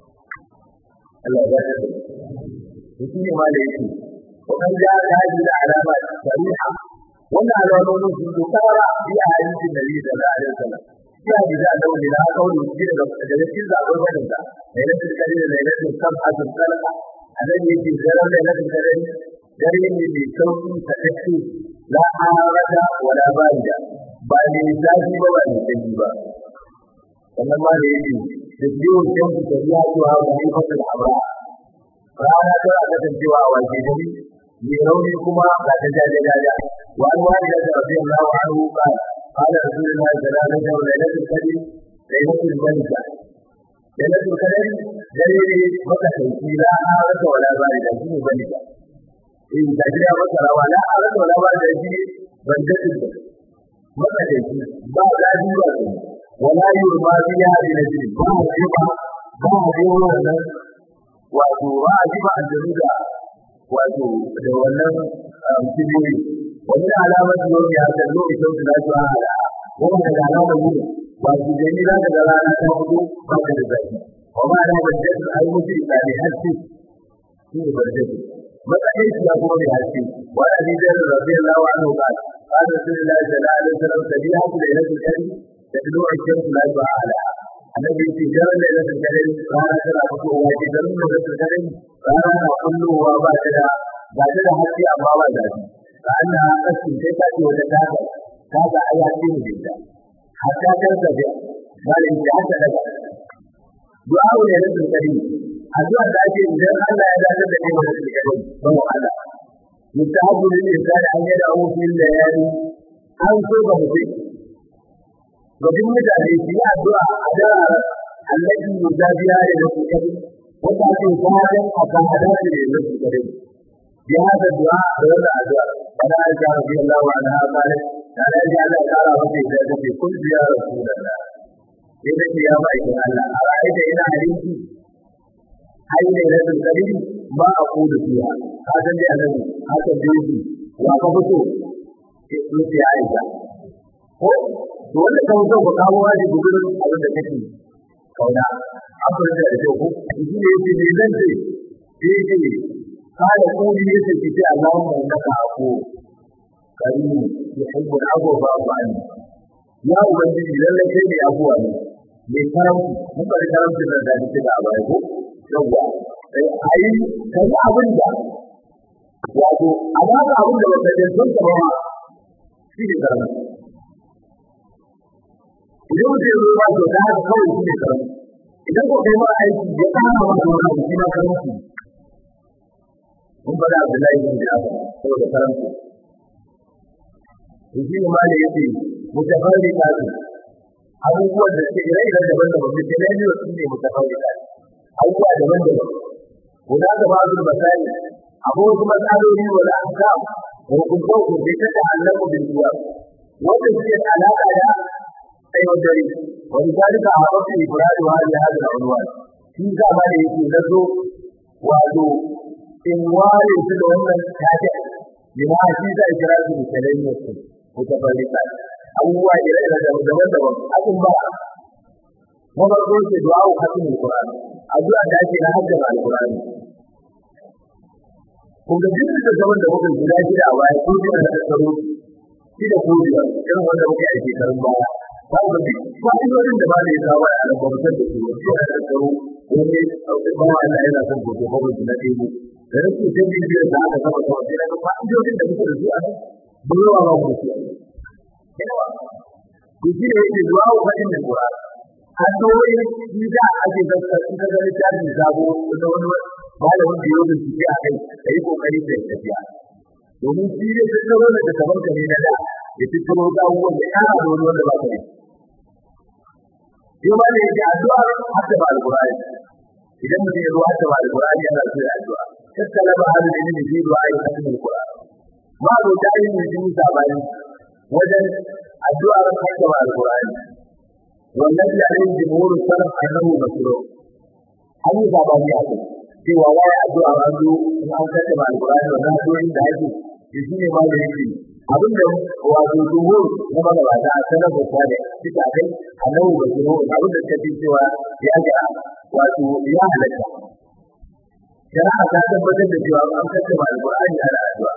Allah ya ba shi ne ma da yake wannan ya gaji da alama shari'a wannan alamomin sun zo kara bi a hadisin Nabi sallallahu alaihi wasallam ya bi da dawo da kauli shi da daga cikin zaɓar wannan da lailatul qadr da lailatul sab'atul salqa anan yake zarar lailatul qadr dare ne mai sauki ta dace la harada wala barida ba ne zafi ba ba ne sanyi ba wannan ma da yake da jiwon kanku da ya zuwa ga haifar abra rana ta a kasancewa a waje gari mai rauni kuma ga ta jaje jaja wa an wani da ta rafi Allah wa an ruka qala rasulullahi sallallahu alaihi wasallam lailatul qadr lailatul malika lailatul qadr dare ne maka sauki la arata wala barida shi ne malika in da jira maka rawa la arata wala barida shi bandatin maka sauki ba zafi ba wala yurma biya bi najin ba mu ba ba mu wannan wato ba a jiba a jarida wato da wannan kibiyoyi wani alamar da yau ya ga lokacin da za su hada wanda da alamar yi wato da ni za ka ga rana ta fito ba ka da zafi wa ma da ba da ai mutu da ne haske shi ne barje matsayin shi ya kuma mai haske wa da ni da rabbi Allah wa anhu qala qala rasulullahi sallallahu alaihi wasallam tabi'atu lailatul qadr تدلو الشمس لا تعالى الذي في جرى ليلة القدر قال ترى فتوى في جرى ليلة القدر قال كله وبعدها بعدها حتى أما بعدها فأنها قسم تسعة وتتابع هذا آيات جدا حتى ترتفع بل إن حتى لك دعاء ليلة القدر addu'a da ake idan Allah ya dace da kai wannan kadai ba mu Allah mutahabbu lil insani an yada hu fil layali an so ga mutum ga duk mutane su yi addu'a a dara allazi yuzabiya da su kadai wanda ake fatan a kan hadari da su kadai bi hada du'a da wannan addu'a kana aisha radiyallahu anha qalat kana aisha Allah ya kara mata da take kun biya rasulullah sai da ya bai Allah a ra'ayi ina hadisi ai ne da kadiri ba a kudu fiya ka san dai annabi haka dai wa ka fito sai sai aisha ko to wanda ka fito ka kawo wani gudurin abin da kake kauna abin da da ko shi ne yake ne zan ce yake kada kuli yake ki ce Allahumma innaka afu karim yuhibbu al-afwa fa'fu anni ya ubangiji lallai kai ne abuwa ne mai karamci mun bari karamci da da take da baya ko yawa sai ayi kai abin da wato a ba ka abin da ba ka san ka ba shi ne karamci idan mutum ya zo ba to da haka kawai shi ne karamci idan ko kai ma aiki ya kama ma da wani abu shi ma karamci mun bada Abdullahi bin Jabir saboda karamci shi ne ma da yake mutafarrika ne abubuwan da suke ire iren daban daban da sai ne su ne mutafarrika ne abubuwa daban daban guda da ba su basani abu wasu matsaloli wala aka hukunta hukunta ta ta'allaku bil duwa wanda suke da alaka da ayyukan dare wani zalika a wasu ibrahim wa ya hada ulwan shi za ma da yake nazo wato in ware su da wannan tafiya lima shi za a kira su da kalayyar su mutafarrika abubuwa ire-ire daban-daban abin ba na farko ce du'a wa hatin alquran addu'a da ake na haddar alquran ko ga duk da zaman da muka guda shida a baya ko da da tsaro shi da ko da irin wanda muke a shekarun baya ba ga duk fa'idodin da ba da ya kawo a albarkar da su shi da tsaro wani ba wa Allah yana son ko ko ba na dai da rasu sai bibiyar da aka saba kawai sai na fa'idodin da muke da su a nan ba ba mu su yawa to shi ne yake zuwa wa fadin da Qur'ani a tsawai shi da ake zaka shi da littafin sabo da wani malamin da yau da shi a kai kai kokari da tafiya domin shi ne da tsaro da da kamar kare na da ya fitro da abubuwan da ya da wani wanda ba kai yau ma ne yake addu'a hatta ba al-Qur'ani idan mutum ya zo hatta ba al-Qur'ani yana so ya addu'a tattala ba halin da ne zai du'a ya hatta al-Qur'ani ma zo da yin mutum sabani wajen addu'ar hakkama alqur'ani wannan da ne jumhur salaf annahu masru an yi sabani a kai cewa wai addu'a an zo in an hakkama alqur'ani wannan addu'o'in da ake shi ne ma da yake abinda wato jumhur na magabata a sanar da kwade suka kai annahu masru abinda suka ce cewa ya ga wato ya halatta shari'a ta tabbatar da cewa an hakkama alqur'ani ana addu'a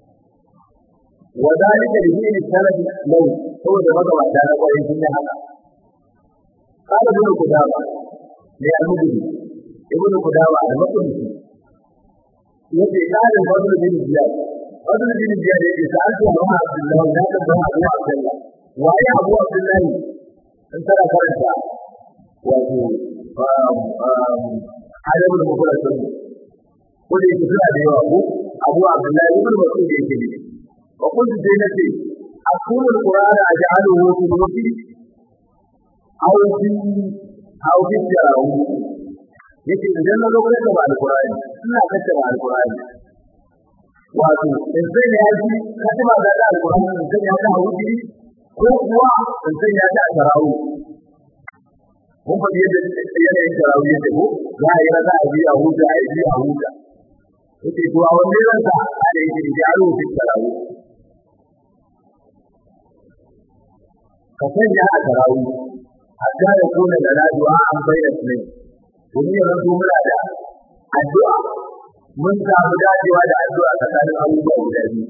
وذلك لدين السلف له هو ده بقى بعد انا قوي في هذا قال ابن قدامة لأنه ابن قدامة المقدسي يجي قال الفضل بن زياد فضل بن زياد يجي سألت أبو عبد الله لا تبع أبو عبد الله وأي أبو عبد الله أنت لا فرنسا وأبو على ابن مخلص قل يتفلع أبو أبو عبد الله ابن مسعود يجي وقلت زينتي أقول القرآن أجعله في الوحي أو في أو في التراويح yake idan na zo kai da alqur'ani ina kace da alqur'ani wato in sai ya ji kace ba da alqur'ani in sai ya ga hauji ko kuwa in sai ya ga tarawu mun fa yadda yanayin tarawu yake ko za a yi za a biya huta a yi a huta yake to a wanne zan sa a da yake da aro fi tarawu ka sanya a tarawu hatta ya kuna da rajuwa an bayyana ne domin ya zanto muna da addu'a mun samu dacewa da addu'a tsakanin abubuwa guda biyu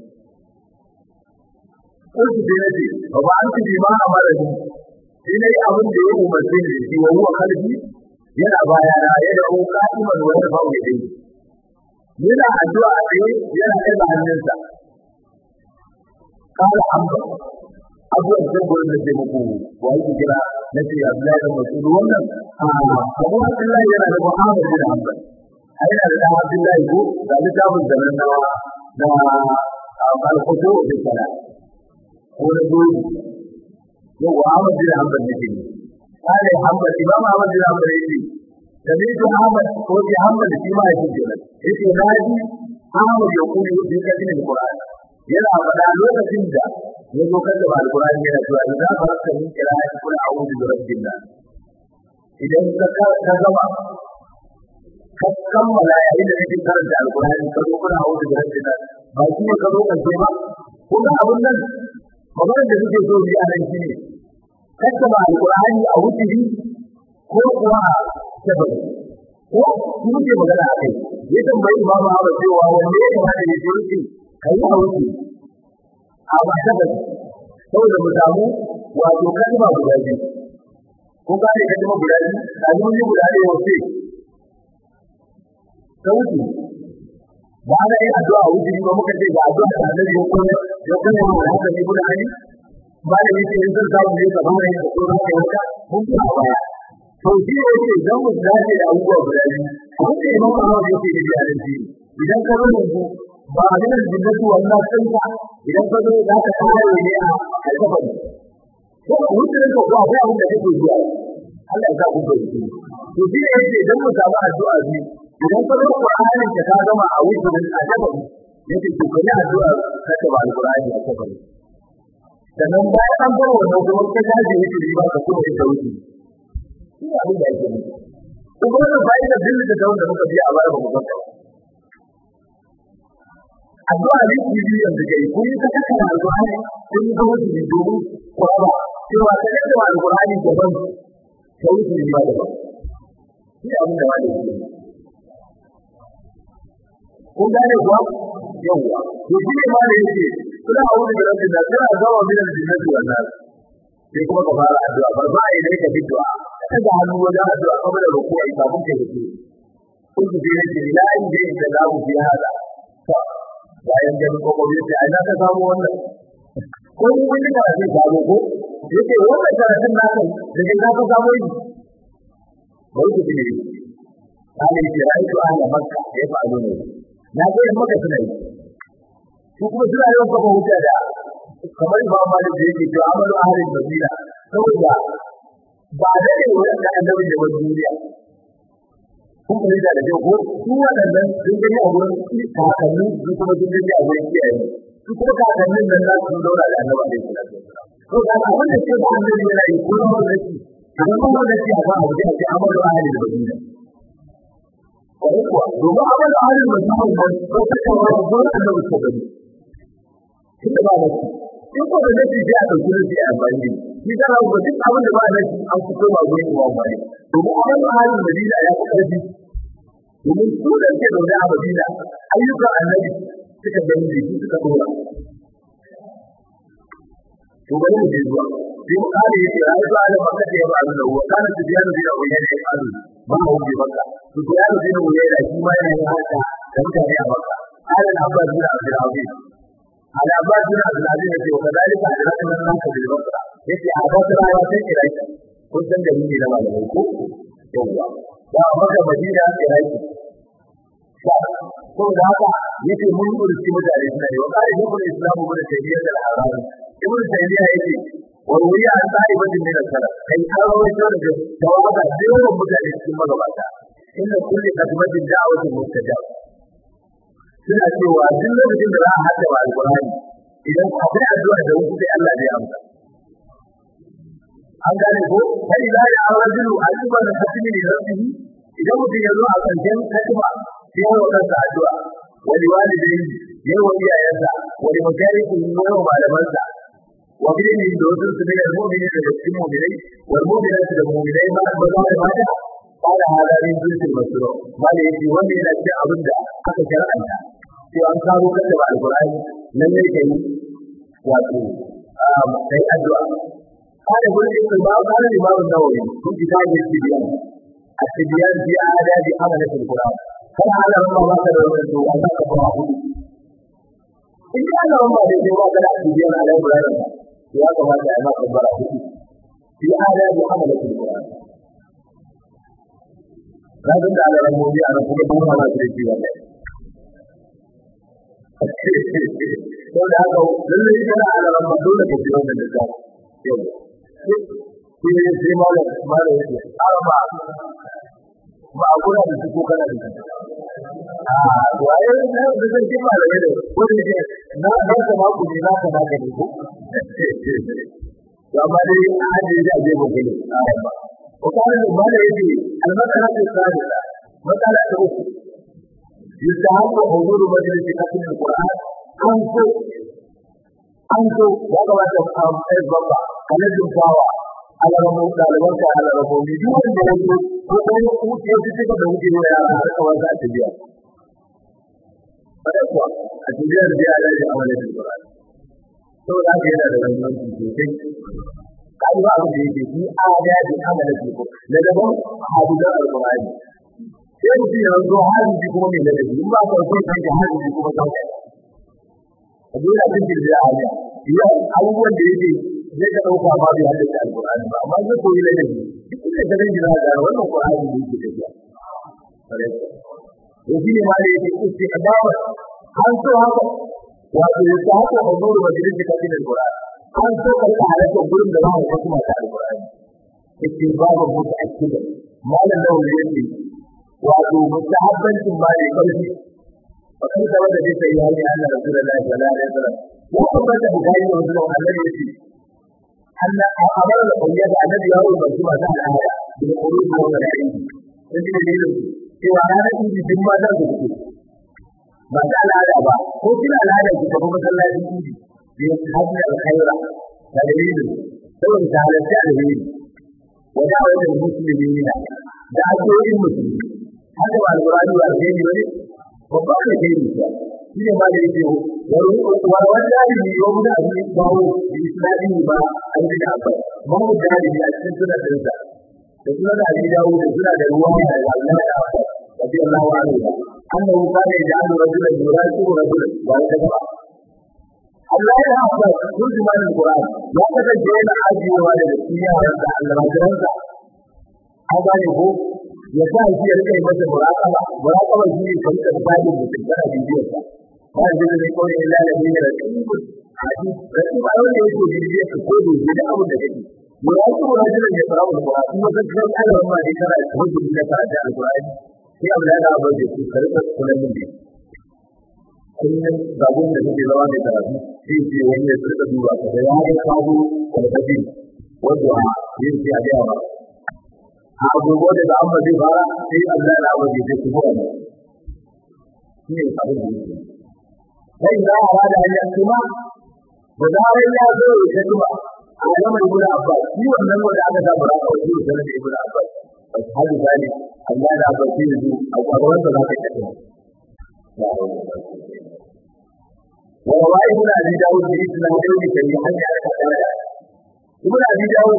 Kulki sai na ce, ba ba an tuji ma a mara ni, sai na yi abin da ya umarce ni shi wa huwa kalbi yana bayana ya da ko ka'iman wani ba mai dai. Yana addu'a a tsaye yana ɗaga hannunsa. Kala hamba, abubuwan da gurin da ke muku wa yake kira na ce Abdullahi da Mas'ud wannan Abu Abdullahi yana da Muhammad bin Hanbal a yana da ɗan Abdullahi ko da littafin da nan na da al-Futu bi Salat ko da dole yau Muhammad bin Hanbal ne ke kare Hanbal Imam Ahmad bin Hanbal yake da ne to Ahmad ko bi Hanbal shi ma yake kenan yake naji Ahmad ya kuli bi kadin Qur'an yana faɗa lokacin da ya zo kan da alkurani yana cewa idan ba ka yi kira ya kula a wurin da rabbin nan idan ka ka gama ka kammala yayin da kake karanta alkurani ka zo kana wurin da rabbin nan ba shi ne ka zo kan ce ba kuma abun nan maganar da suke so biya nan shi ne kaddama alkurani a wutiri ko kuwa a sabari ko shi muke magana a kai ya tambayi imamu Ahmad cewa wanne ya kamata ya je wuce kai a wuce a ba sabari saboda mu samu wato kalma guda biyu ko ka ne kalma guda biyu a yi guda ne wace sauti ba da yin addu'a wuce ba muka ce ga addu'a da Annabi ya koyar ya koyar mu haka ne guda ne ba da yake yin zan samu ne kamar yin da kuma kai haka mun fi a baya to shi ne yake idan mu dace da abubuwa guda biyu abin da imam Allah yake da biya da shi idan ka zo yanzu ba a nan jinnatu wannan kanka idan ka zo za ka kawo ne a alkafari ko wuce ne ko akwai abin da kake zuwa Allah ya sa ku bai shi to shi ne yake idan mu samu addu'a biyu idan ka zo Qur'anin ka ta gama a wuce ne a alkafari yake to kai addu'a ka ta ba alqur'ani a alkafari sannan bayan an bar wannan kuma ka dace yake riba ka kuma ita wuce shi ne abin da yake nufi kuma wannan fa'idar din da ta wanda muka biya a baya ba mu ba addu'a ne ku yi yanzu kai kun yi ta kaka alqur'ani kun yi ta wuce ne domin kwaba cewa ka kaka alqur'ani daban ka wuce ne ba daban shi ne abin da ba da yake kun gane kuwa yawwa to shi ne ma da yake suna aure da rabbi da suna zama min al-jinnati wal nas sai kuma ka fara addu'a bar ba ai dai ka bid'a ka ga hannu wajen addu'a kamar da ruku'i kafin ka yi kun ji ne ce la in dai da zamu fi hada bayan ganin kokobi sai ai na ka samu wannan ko ni kun da zai samu ko yake wannan karatun naka daga ka ka samu yi bai ku ne ai ce ai to ana makka ya fa'alu ne na ga maka suna yi su kuma suna yawan kafa hujja da kamar ba ma da yake to amalu ahlul madina saboda ba da ne wannan annabi da wani duniya kun kare da da ko su wadannan sun gani a wurin kakanni su kuma sun gani a wurin kiyaye su kuma kakannin nan za su zauna da annabi da sallallahu alaihi wasallam to da ba wanda ke da annabi yana yi ko ba da shi idan ba da shi a ba abu da ke amalu ahlul madina ko kuwa domin amalu ahlul madina ko ta kawo zuwa annabi sallallahu alaihi wasallam tunda ba da shi in ko da nake ji a dauki da shi a bani shi da ba duk abin da ba da shi an fito ba gurin wa bani to mu an ba halin Madina ya fi karfi domin su da ke zaune a Madina ayyukan annabi suka gani da shi suka dora to bari mu je zuwa sai mu kare yake ya zuwa da maka da ya ba da wa kana su biya da biya wa yana ya faru ba mu bi maka to ya da biya wa yana shi ma yana haka da mutane a maka قال العباس بن عبد العزيز على عباس بن عبد العزيز يقول وكذلك أدركنا الناس بالبصرة يقول عباس لا يوافق إليك كنت جميل لما لديكم يوم وأمر مدينة إليك saboda haka yake mun urci mutane suna yi wa kare ibn islam ibn taymiyyah da al-harani ibn taymiyyah yake wa wuriya an sa'ibatin min al-salaf kai kawai da da tawaga da yawan mutane cikin magabata inda kulli kadmatin da'watin mustajab suna cewa duk lokacin da za a hada wa alqur'ani idan akwai addu'a da wuce sai Allah zai amsa an gane ko sai da ya arjulu alba da hatimi ne rabbihi idan mutum ya zo a kanjan kalma sai ya wa kansa addu'a wali walidai ya wa iyayensa wali mutarikin ya wa malamansa wa bilini da wasu su ne mu'mini da cikin mu'minai wal mu'minatu da mu'minai ma ba za ta mata قال هذا من جنس المشروع ما يجي ومن الأشياء أبدا حتى شرعا sai an kawo kan da alqur'ani nan ne kai wato kai addu'a kada gurin da ba ka da imamu nawawi kun kitabe shi biyan at-tibyan bi adabi amalat al-qur'an kan ala ma ba ka da wannan to an ka fara hudu in ka da wannan da sai ba ka da tibyan ala al-qur'an ya kamata ya maka fara hudu bi adabi amalat al-qur'an Rabbin da Allah rabbi a rabbi kuma ba da shi wannan ko da haka lalle kana ala rabba dole ka ji wannan da yau shi ne sai mala mala yake amma ba a kula da su kana da ah waye ne da zan ji mala ne ko da ke na na ka ma ku ne na ka na ka ne ko to amma dai a haje da je ba gani ko kana da mala yake almakara ta sadisa matsala ta uku يستحق حضور مجلس ختم القرآن أنفو أنفو وقوة أفهام الضبع كنجم فاوى على رمو ɗalibanka على رمو دون da yake ko kuma ya fi cika da wuce wa yara har kawai za ta biya kada kuwa a tibiyar biya da ya amalin Qur'an saboda haka yana da muhimmanci sosai kai ba abin da yake shi adadi amala ce ko da daban hadisan alqur'ani sai mutum ya zo hadisi kuma mai ladabi in ba ka so kan hadisi kuma kan a dole abin da ya haja yau abubuwan da yake zai ka dauka ba bai hadisi alqur'ani ba amma zai koyi ladabi duk da garin da za ga wannan qur'ani ne yake tafiya to shi ne ma da yake istiqdama an so haka wato ya sa haka huzuru majalisi kafin alqur'ani an so ka rika halarta gurin da za mu ga kuma ta alqur'ani yake babu mutu akida malam da wani yake wato mustahabbancin ma ne karfi fa kan da wanda zai yi hali Allah rasulullahi sallallahu alaihi wasallam ko kuma da bukari da wannan annabi yake Allah amara da kunya da annabi ya rubuta shi masu al'ada da kuruji da wannan aiki sai ne dalilin cewa ranar idi din ma za su fito ba ta al'ada ba ko kina al'ada ki tafi masallacin idi بحبل الخير دليل ثم تعالى الدليل ودعوة المسلمين دعوة المسلمين هذا مع القرآن والدين ولي وقال دين شيء ما يجيه والوالد يوم أبي باو بإسلامه با أجل أبا ما هو داري بأسن سنة تنسى سنة أبي داود سنة الرواية الله أبا رضي الله عنه أنه كان يجعل رجلا يراسل رجلا ويتبع Allah ya haɓa turjuman Al-Qur'an ya kasance yana ajiyewa da gaskiya da almajiransa an gane ko ya sa shi ya rika masa muraƙaba muraƙaba shi ne kan kan bani mutum kana bibiyar sa ba da zai kawai illa da ne da tsibir hadi rasu ba wanda yake bibiyar ka ko da da abu da kake muraƙaba rajulan ya fara Al-Qur'an kuma kan kan Allah ma ne kana hujjar da ka da Al-Qur'an sai abu da abu da su karɓa kullum ne kullum babun da suke zama mai karatu sai ce wani ya tsirka duba ka da ya ga kawo kwalfafi wanda a yin sai a gaya ba a agogo da da amma zai fara sai Allah na abu da zai kuma wani shi ne abin da yake sai za a bada hanyar kuma da zarar ya zo ya kuma a gama ibn Abbas shi wannan wanda aka sa bara a wajen da ibn Abbas hadu zali Allah da Abbas shi ne a gaban sa za ka kace وروى ابن ابي داود باسنادين صحيحين على الكتابه ابن ابي داود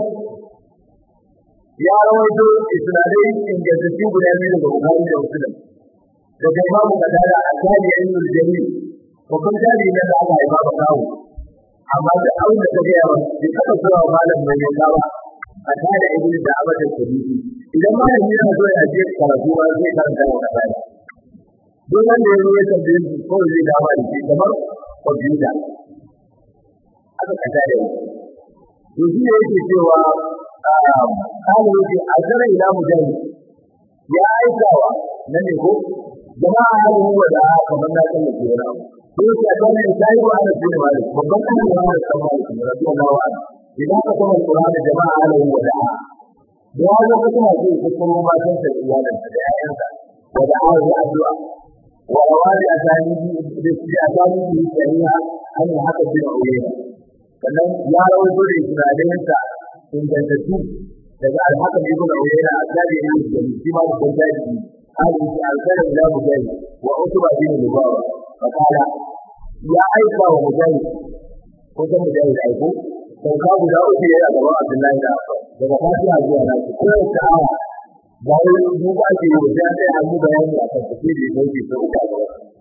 يا رويته اسنادين ان جزتي guda biyu daga Bukhari da Muslim daga Imam Qatada Asali ibn al-Jamil ko kun tari ne da aka haifa ba kawo amma da abin da take yawa bai taba zuwa malam mai yalla ba a tare ibn da abadan sabiti idan malam yana so ya je karatu ba zai karanta wa Qatada duk wanda ya zo ya tambaye shi ko zai dama da shi kamar kwamfuta aka kasa da yi to shi ne yake cewa kawo yake a zara ila mujahid ya aikawa na ne ko jama'a na ruwa da kamar na kan da ke wani ko yake a kan ne sai wa ana tuni mali babban kan ne wani kan mali ne rabi Allah wa idan ka kuma Qur'an da jama'a na ruwa da ya ga kuma sai ko kuma ma san da iyalan da ƴaƴansa wa da ya addu'a ورواد أسانيد بأسانيد الشريعة أن هذا بن عيينة sannan ya rawaito da isra'ilinsa ingantattu daga alhaka ibn uyayna asabi ibn jami shi ma da daji hali shi alkara ila mujahid wa utba bin lubawa fakala ya aika wa mujahid ko da mujahid aiko sauka guda uku yana gaba abdullahi da daga fatiha zuwa nasu ko ta aya bayan mu ba ke yi wajen sai an yi bayani a kan tafi da yake sai uku a gaba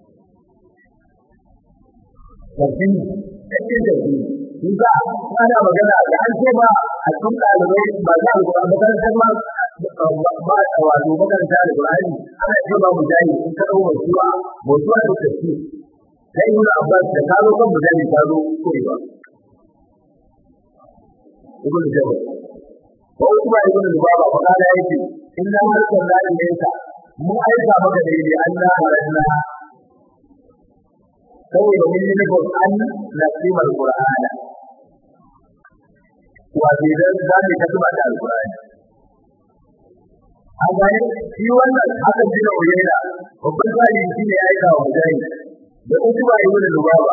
tafi kake tafi in ka ana magana da an ce ba a cikin ɗalibai ba za a gaba makarantar ma ba a wato makaranta da Qur'ani ana ce ba mujahid in ka dau mutuwa mutuwa da tafi sai ibn Abbas da ka zo kan mujahid ka zo koyewa ibn Jabir ko kuma ibn Lubaba fa kana yake inna arsalna ilayka mun aika maka da yi Allah haranna saboda mun yi nufin an nasima alqur'ana wato idan za mu ta tuba da alqur'ani an gane shi wannan hakan jina uyaina babban zali shi ne aika wa mujahid da utuba ibn lubaba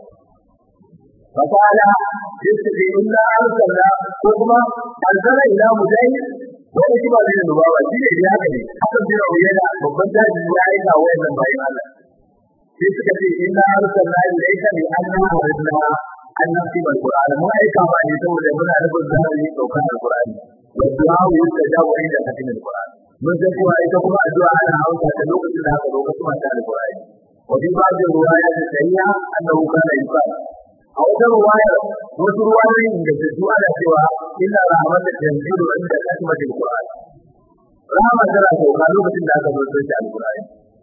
fakala yace inna arsalna ko kuma arsala ila mujahid wani kuma zai da bawa shi ne ya haka ne haka jira yana babban daji ya aika wa wannan bayan Allah sai suka ce inna arsalna ilayka bi anna waridna an nasi bal qur'an mu aika ma ne saboda muna da zahiri daukar alqur'ani wa du'a wa yastajabu inda hatin alqur'an mun san cewa ita kuma addu'a ana hausa ta lokacin da aka lokacin mata alqur'ani wa bi ba'd riwaya da sayya annahu kana yusal a wata riwaya wasu ruwayoyin da su ana cewa inna rahmata tanzilu inda katmatil qur'an rahama tana sauka lokacin da aka zo da alqur'ani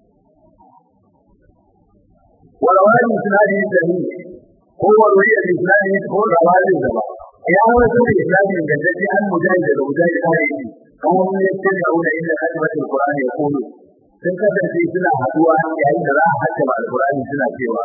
والوالد إسناده سليم هو الولي الإسلامي هو الوالد الزمان يا هو سنة الإسلامي من الذي عن مجاهد ومجاهد آيه هم يتبعون إلى خدمة القرآن يقولون sun kasance suna haduwa yayin da za a hajja ma alƙur'ani suna cewa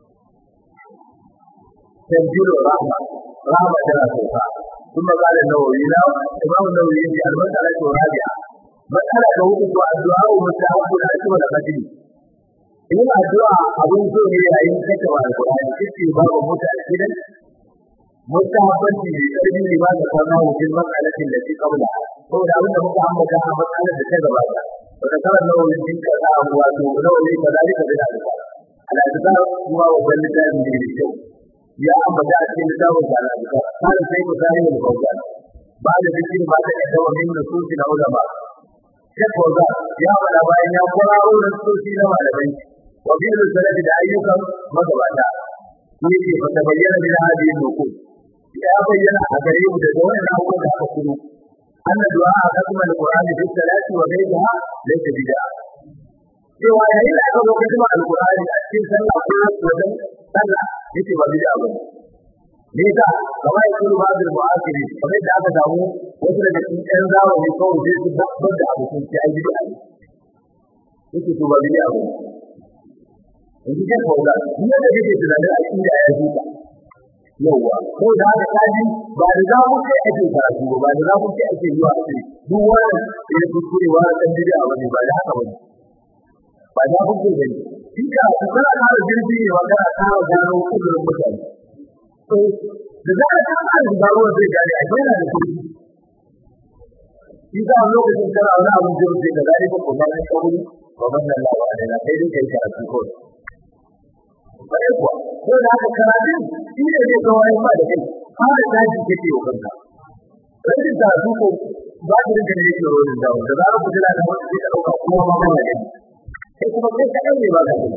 tanzilu rahma rahma tana sauka kuma ba da nawawi na imam nawawi yace al-mas'ala rabi'a mas'ala ta hudu to addu'a wa mutawadu da kuma da fadili yin addu'a abin so ne yayin kake wa alƙur'ani kike babu mota a gidan mustahabbanci ne karbi ne ba da kwana wajen matsalatin da ke kabla saboda abin da muka ambata a matsalar da ta gabata wata karar nawawi din ka za a wato nawawi ka zalika da alƙa al'adar kuma wajen littafin da ke kyau ya ambata a cikin littafin da al'adar kada sai ku zai da bauta ba da zikin ba ta yadda wa min nususi na ulama Shek Wazza ya faɗa bayan ya kwararo da nususi na malamai wa bin salafi da ayyukan magabata yake fa tabayyana min hadhihi nuqul ya bayyana a gare mu da wannan abubuwan da aka kuma anna du'a kasma alqur'ani fi salati wa ghayriha laysa bid'a cewa yayin da aka zo kasma alqur'ani a cikin sallah ko wajen sallah yake ba bid'a ba ne ka kamar yadda ba'd al-mu'asiri kamar da aka samu wasu daga cikin ɗan zamani kawai sai su babbar da abu sun ci ai bid'a yake to ba bid'a ba yanzu kai kauda duk da kake tunanin aqida ya huta yawa ko da haka kaji ba da za mu kai ake karatu ba ba da za mu kai ake zuwa ake duk wannan ya kuskure wa dan bid'a bane ba da haka bane ba da ku ke gani shi ka kana da jirgi ne wa kana ta gano kudurin mutane to da za ka ta da garo zai gane a yana da kudi shi ka lokacin kana wani abin jirgi da zai ko kuma ne kawai wa manna Allah wa alaina kai dai kai karatu ko bare kuwa ko da haka karatun shi ne zai kawo ya ba da kai fara daji kake wa kanka rashin da su ko ba da rinka ne yake rolin da da za ku jira da wani zai dauka kuma ma ba da kai sai kuma kai kadan ne ba da kai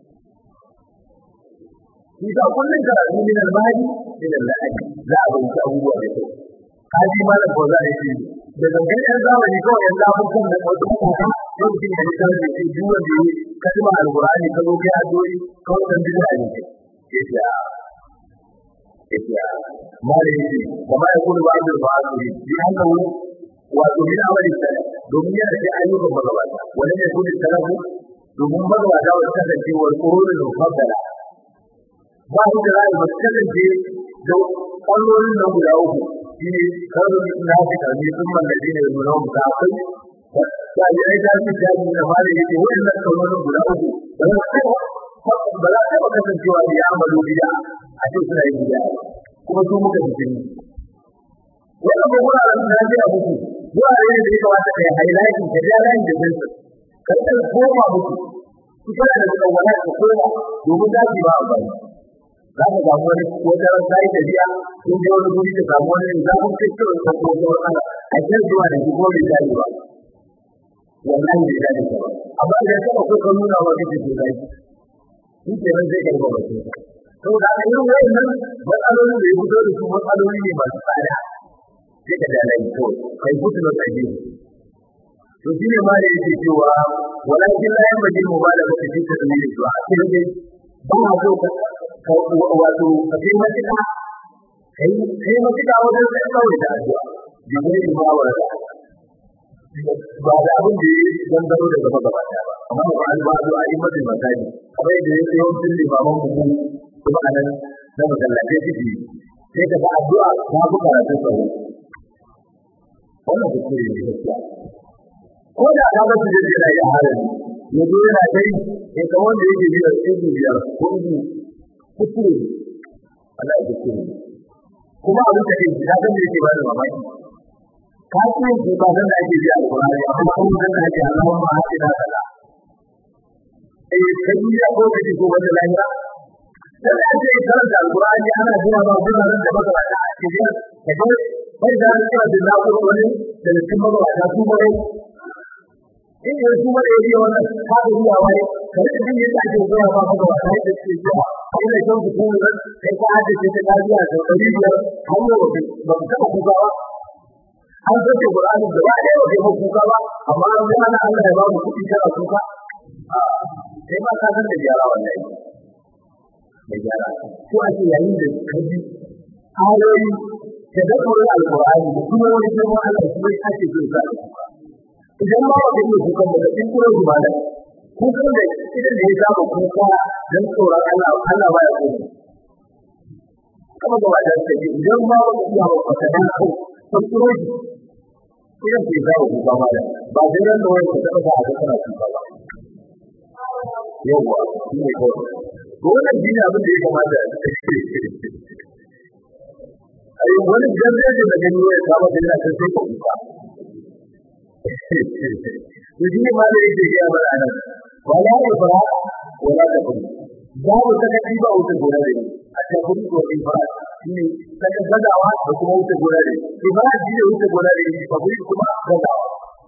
shi da kullun karatu min al-mahdi min al-lahdi za a rubuta abubuwa da kai kaji malam ko za a yi da zangan yan zamani kawai yan zafukan da wasu kuma lokacin da ya da ke duk wanda ya kalma alqur'ani ka zo kai addu'o'i kawai dan bid'a ne yace a yace a mare yace kuma ya kullu ba'd al-ba'd bi annahu wa min amali salaf domin yana da ayyukan magabata wanda ne kullu salafu domin magabata wa kasance wal qurun al-mufaddala ba su da ra'ayi ba su kasance da ƙwallolin nan guda uku shi ne kawai na fi ƙarfi sun mallabi ne da nuna mutu akwai ya yi ai ta fi jami da mara yake waɗannan ƙwallolin guda uku ba za su ba za su taɓa kasancewa da ya amalo biya a ce suna yin biya kuma su muka fi jini wannan ba wuraren da ya muku wurare ne da ya kamata ka yi highlighting ka ja layin da jinsu ka rika koma muku su kana da tsawala ka koma domin za su yi ba amfani za ka samu wani wajen ran sai da biya ko da wani guri ka samu wani za ku ce cewa ka ko da wani a cikin zuwa da ko bai dai ba wallahi bai dai ba amma idan ka ko ka nuna wa kake so dai shi ke nan sai ka ga ba to da an yi wannan matsalolin da ya fito da su matsaloli ne masu tsada sai ka da lai to kai fito da kai to shi ne ma da yake cewa walakin la yamdi mubalaga fi tadmir du'a sai dai ba so ka wato ka kai matuƙa kai kai matuƙa wajen sai kawai da addu'a bi gurin mawara ba da abin da ya gangaro daga magabata ba amma ba an ba addu'a yi mata misali kamar yadda ya sayo sun limaman mu kuma a nan na masallace ciki sai ka ga addu'a ta fi karatun sauro wannan kuskure ne gaskiya ko da ka ga su da yana yi a halin ya zo yana kai ya kamar wanda yake biyar ɗin biyar ko kuskure Allah ya kuskure kuma abin da yake da kan yake ba da mamaki ka ce ki ba da ake ji alƙur'ani amma kuma da ake Allah ma hake da kala eh kai ya ko kace ko wanda lahira sai an ce karanta alqur'ani ana zuwa ba gudanar da magabata a cikin kaje bai da cewa da na ko wani da cikin magabata su bare in ya su bare yi wannan ka da ruwa wai kare da yin da ake zuwa ba magabata da ke zuwa ina son ku kuma kai ka hada ce ta lafiya da dari biyar har yau ba ka taba kuka ba an soke Qur'ani da ba da yau ba kuka ba amma an ga ana Allah ya ba mu kuɗi kana kuka sai ba ka san da gyara wallahi da gyara ko ake yayin da kaji ayoyi da da Qur'ani alqur'ani da kuma wani girma Allah shi ake so ka idan ma ba kai kuka ba da kin kuro zuwa da kukan da idan da ya zama kuka dan tsoron Allah Allah ba ya so kama ga wajen da idan ma ba ku ba ka da ko kun kuro idan ke zawo kuka ba da ba sai ran da wani ta ba a kana kuka ba yawa shi ne ko ko wannan dini abin da ya kamata ai wani gaskiya da gani ya saba da yana sai ko kuka Yaji ma da yake ya bar anan wala ibra wala takun babu sakaci ba wuce gona da a takun ko ibra shine saka gadawa da kuma wuce gona da ibra shi ne wuce gona da takun kuma gadawa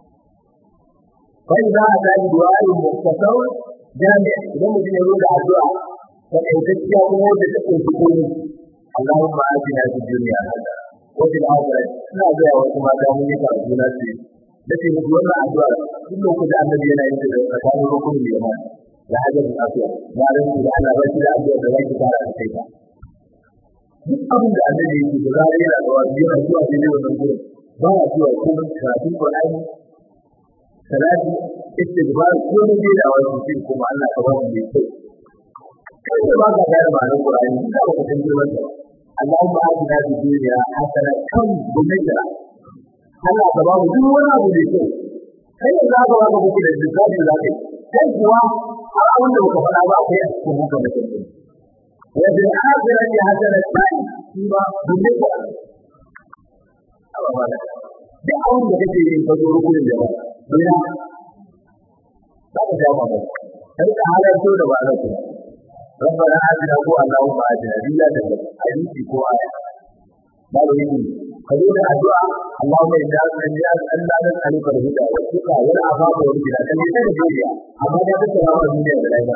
kai za a ga du'a muktasar jami idan mutum ya roda addu'a da kaitacciya kuma wanda ta kunshi komai Allahumma atina fid dunya hasana wa fil akhirati ina ga wasu mata mun yi karatu na ce nace muku wannan addu'a duk lokacin da annabi yana yin ta tsakanin rukun da yamma da hajjar afiya ya rinci da Allah ba shi da addu'a da zaki fara da kai ta duk abin da annabi yake da zai yana da wani yana zuwa ne wannan gurin ba ya zuwa kuma karatun Qur'ani salati istighfar ko ne da wani shi kuma Allah ka ba mu mai kyau kai ba ka da ma'anar Qur'ani ka ba ka san girman sa Allahumma atina fid dunya hasana kan bunajra Allah ka ba mu duk wani abu da kyau kai da za ka ba ku da lissafi za ka yi kai kuwa har abin da baka faɗa ba akwai a cikin haka da kai wa bil akhirati hasanatan shi ba dole ka Allah ba duk abin da kake yi ka zo rukunin da ba dole ba ka jawo ba kai ka halarto da ba za ku ربنا آتنا هو اللهم آتنا بلا تبت حديثي كو آية قالوا إني قالوا الدعاء اللهم إنا الناس أن لا نسألك الهدى والتقى والعفاف والغنى كان يسأل الدنيا أما لا تسأل عن الدنيا بالعلم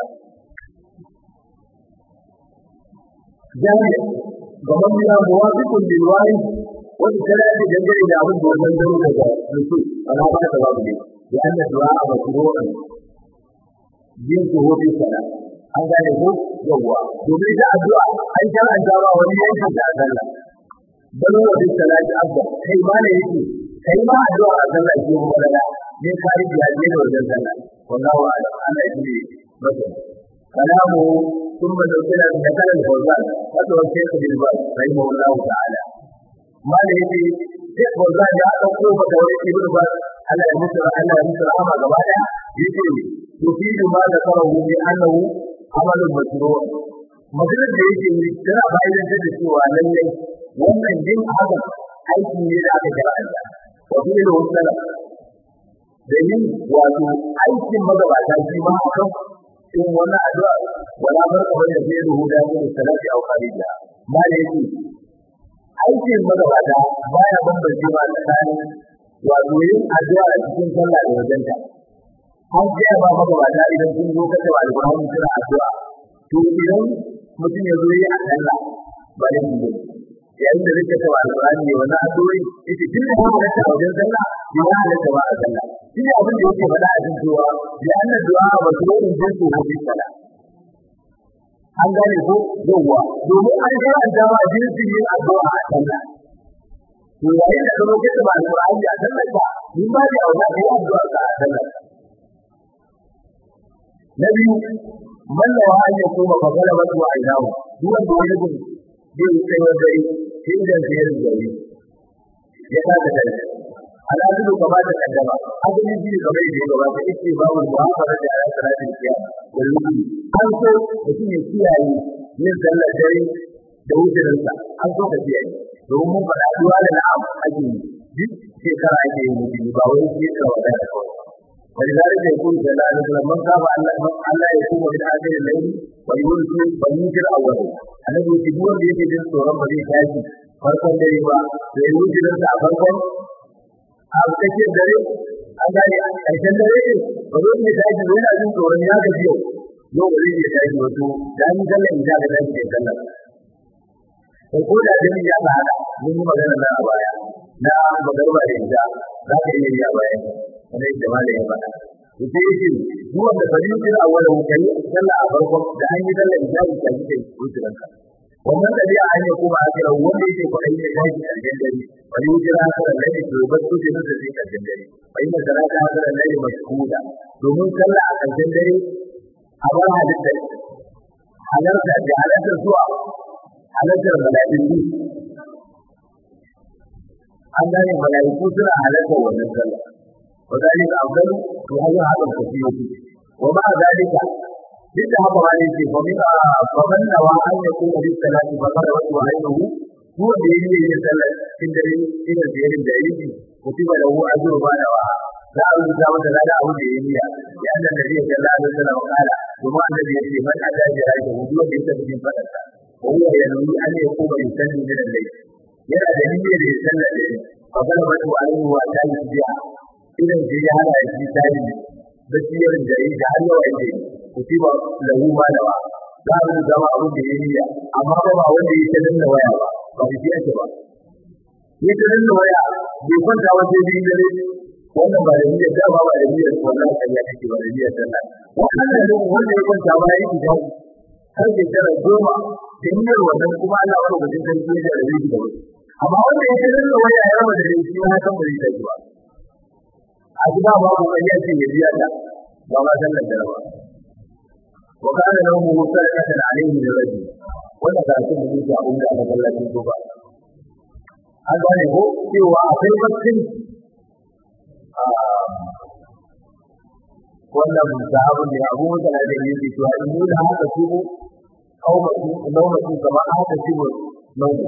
جامع ضمننا موافق للوارث والثلاث جنجل إلى عبد وزنجل كذا نسوء فلا بد جواب لأن الدعاء مشروع جنسه في الصلاة an gane ko yawwa domin ita addu'a an san an jawa wani yankin da Allah balo wa bi salati abda kai ma ne yake kai ma addu'a a sallah ke mu wala ne kari da ne da wajen sallah wallahu a'lam Allah yake masa kalamu ثم ذكر ذكر الفوزان وذو الشيخ بالباز رحمه الله تعالى ما لهي شيخ فوزان يا أخو فتوري ابن باز على مصر على مصر أما قبالا يقول تفيد ما ذكره بأنه amalin masruwa maganar da yake yi tana bayan da cewa lallai wannan yin haka aiki ne da aka jira Allah wa fi da wasala da yin wato aikin magabata shi ma akan in wannan addu'a wala barka bane da yin huda da salati au qalila ma da yake aikin magabata baya bambance ma tsakanin wato yin addu'a a cikin sallah da wajenta an gaya ba magabata idan sun zo kace wa alƙur'ani suna addu'a to idan mutum ya zo yi a sallah ba da mu yayin da zai kace wa alƙur'ani ne wannan addu'o'i yace tun da ba ta wajen sallah ya halatta ba a sallah shi ne abin da yake faɗa a cikin cewa ya anna du'a wa sunan jinsu wa bi sallah an gane ko yawwa domin an ga an dawa jinsin yin addu'a a sallah to yayin da ka zo kace wa alƙur'ani a sallah ka ni ba da auna kai addu'a ka a sallah na biyu mallawa an ya koma fa kala wasu a idawo duk wanda wani gun zai yi tsaye dare sai da sai ya gari ya ta da dare ala dudu kama da kaddama abin ji da bai da gaba da yake babu mu'amala da ayat salatin kiyama wallahi an so mutum ya kiyaye yin sallar dare da wujurinsa an so ka kiyaye domin mun faɗa duwa da na'am ake yi duk shekara ake yin mutum ba wai shekara wadda da kawai ولذلك يقول صلى الله عليه وسلم من خاف ألا يقوم من آخر الليل ويولد فليوتر أوله annabi yake duk wanda yake jin tsoron ba zai tashi farkon dare ba da ya wuce nan a farkon a cikin dare an gane a ƙarshen dare ne ba zai iya tashi ba yana jin tsoron ya gaji yau yau ba zai iya tashi wato da an sallar isha ga tashi kai sallar ko ko da dare ya ba haka mun yi magana na a baya na magarba da isha za ka iya yi a baya kamar yadda malam ya faɗa ita yake zuwa da fariqin awwal kai sallah a farkon da an yi sallar isha ta yi kai wuturanka wannan dabi'a an yi kuma a kira wanda yake ko ayi da shi a cikin dare wani wujira haka da ne to ba su da su sai a cikin dare bai da salata haka da ne mashhuda domin sallah a cikin dare a bar halitta halarta da halarta zuwa halartar mala'iku an gane mala'iku suna halartar wannan sallah وذلك أفضل وهذا هذا الكثير ومع ذلك جدا هذا ما يجي فمن فمن نوى أن يكون للصلاة فقد وجه عينه هو الذي يسأل في الدليل إلى الدين الدليل كتب له أجر ما نوى لا أعلم ذلك لا لا أعلم لأن النبي صلى الله عليه وسلم قال وما الذي يجي من أتى جراجه هو ليس من فلسة وهو ينوي أن يقوم يسلم من الليل yana da niyyar ya sallar da shi fa galabatu alaihi wa ta yi biya idan da ya hana shi tari da siyar da yi da Allah ya ce kutiba lahu ma dawa za mu zama abin da ya niyya amma ba ba wanda ya tarin da waya ba ba shi ake ba ya tarin da waya bai kwanta wace biyu dare wannan ba da niyyar da ba ba da niyyar wannan kariya take ba da niyyar sallah wannan ne wanda ya kwanta ba ya yi dawo har da tara goma da niyyar wannan kuma Allah wani mutum sarki ya da rabi da amma wanda ya tarin da waya ya raba da shi ya san ba zai tafi ba a gida babu wani yake ya biya ta ba ma sallar da ba wa kana lahu musallatan alayhi min rajul wanda ga shi mun yi abun da aka kallace ko ba an gane ko cewa akwai bakin wannan sahabin da abu mutane da yake cewa in mun da haka su kaumatu naumatu kama haka su naumatu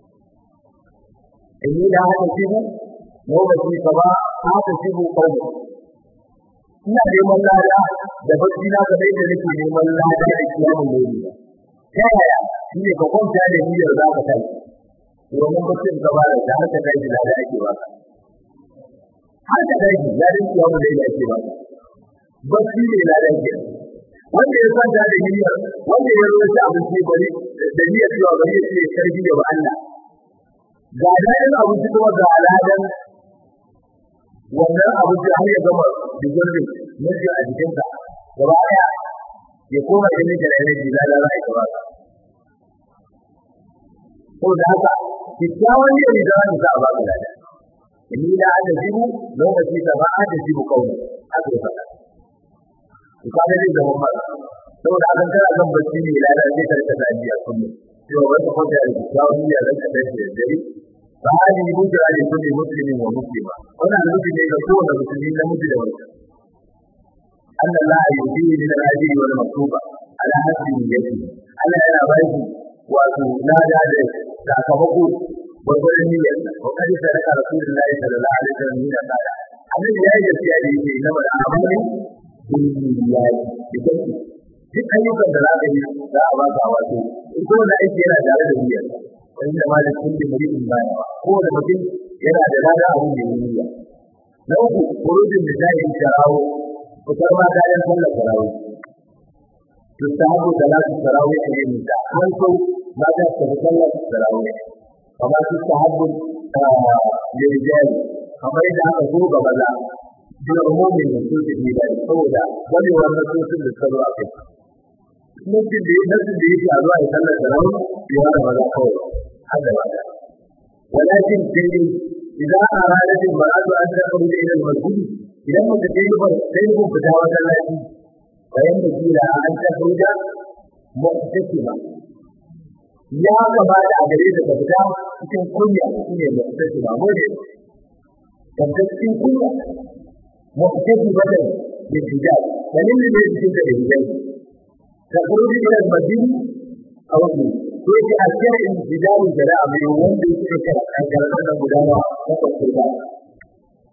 in mun da haka su lokaci gaba haka shi mu kawo ina neman lada da bacci na ga dai da nake neman lada da kiyamun lori ta yaya shi ne ka kwanta da niyyar za ka tashi domin baccin gaba da ta haka tashi lada ake ba har ka tashi ladan kiyamun lori ake ba bacci ne lada ke wanda ya kwanta da niyyar wanda ya zo shi abinci bari da niyyar cewa bari ya ce karfi da Allah ga ladan abinci kuma ga ladan wannan abu da ya gama digirin miji a jikinka gaba daya ya koma da miji da energy da da rai gaba ko da haka kikkiawan ne da za ka ba ka lada ni da aka jibu lokaci da ba aka jibu kawai aka faɗa to kaga dai da mamma saboda an kana zan bacci ne lada sai ka rika dajiya kullum to wanda ko da kikkiawan ne da ka dace da dare فهذه بشرى لكل مسلم ومسلمة هنا نريد أن يكون المسلمين مسلما أن الله يؤتيه من الأجر والمكتوبة على حسب نيته أنا أنا بيت وتنادى ساكمكو وقل النية وقد سلك رسول الله صلى الله عليه وسلم من قال أنا لا يجري عليه إنما الأعمال بالنيات بكثير duk ayyukan da za ka yi za a baka wato in ko da aiki yana tare da niyyar wanda ma da kulli muridin baya ko da mutum yana da lada abin da niyya na uku kurujin da zai yi tarawo fitar ma kayan sallar tarawo tustahabu salatu tarawo a yin ta an so ma ta tafi sallar tarawo kamar tustahabu lirijali kamar yadda aka so ga maza da umumin da su ke da saboda wani wannan sosin da suka zo a kai mutum da nasu da yake a zuwa ya sallar tarawo ya da maza kawai هذا معنى ولكن تجد إذا أرادت المرأة أن تخرج إلى المسجد إذا ما تجد تجد فتاوى التي فينبغي لها أن تخرج محتسبة ya kamata a gare ta fita cikin kunya shine muhtasiba gode tabbata cikin kunya muhtasiba da hijab dalilin da yake da hijab ta kuri ila madina a wannan ko yake a cikin hijabin da a mai wanda yake da kankarar da gudawa ta kwakwalwa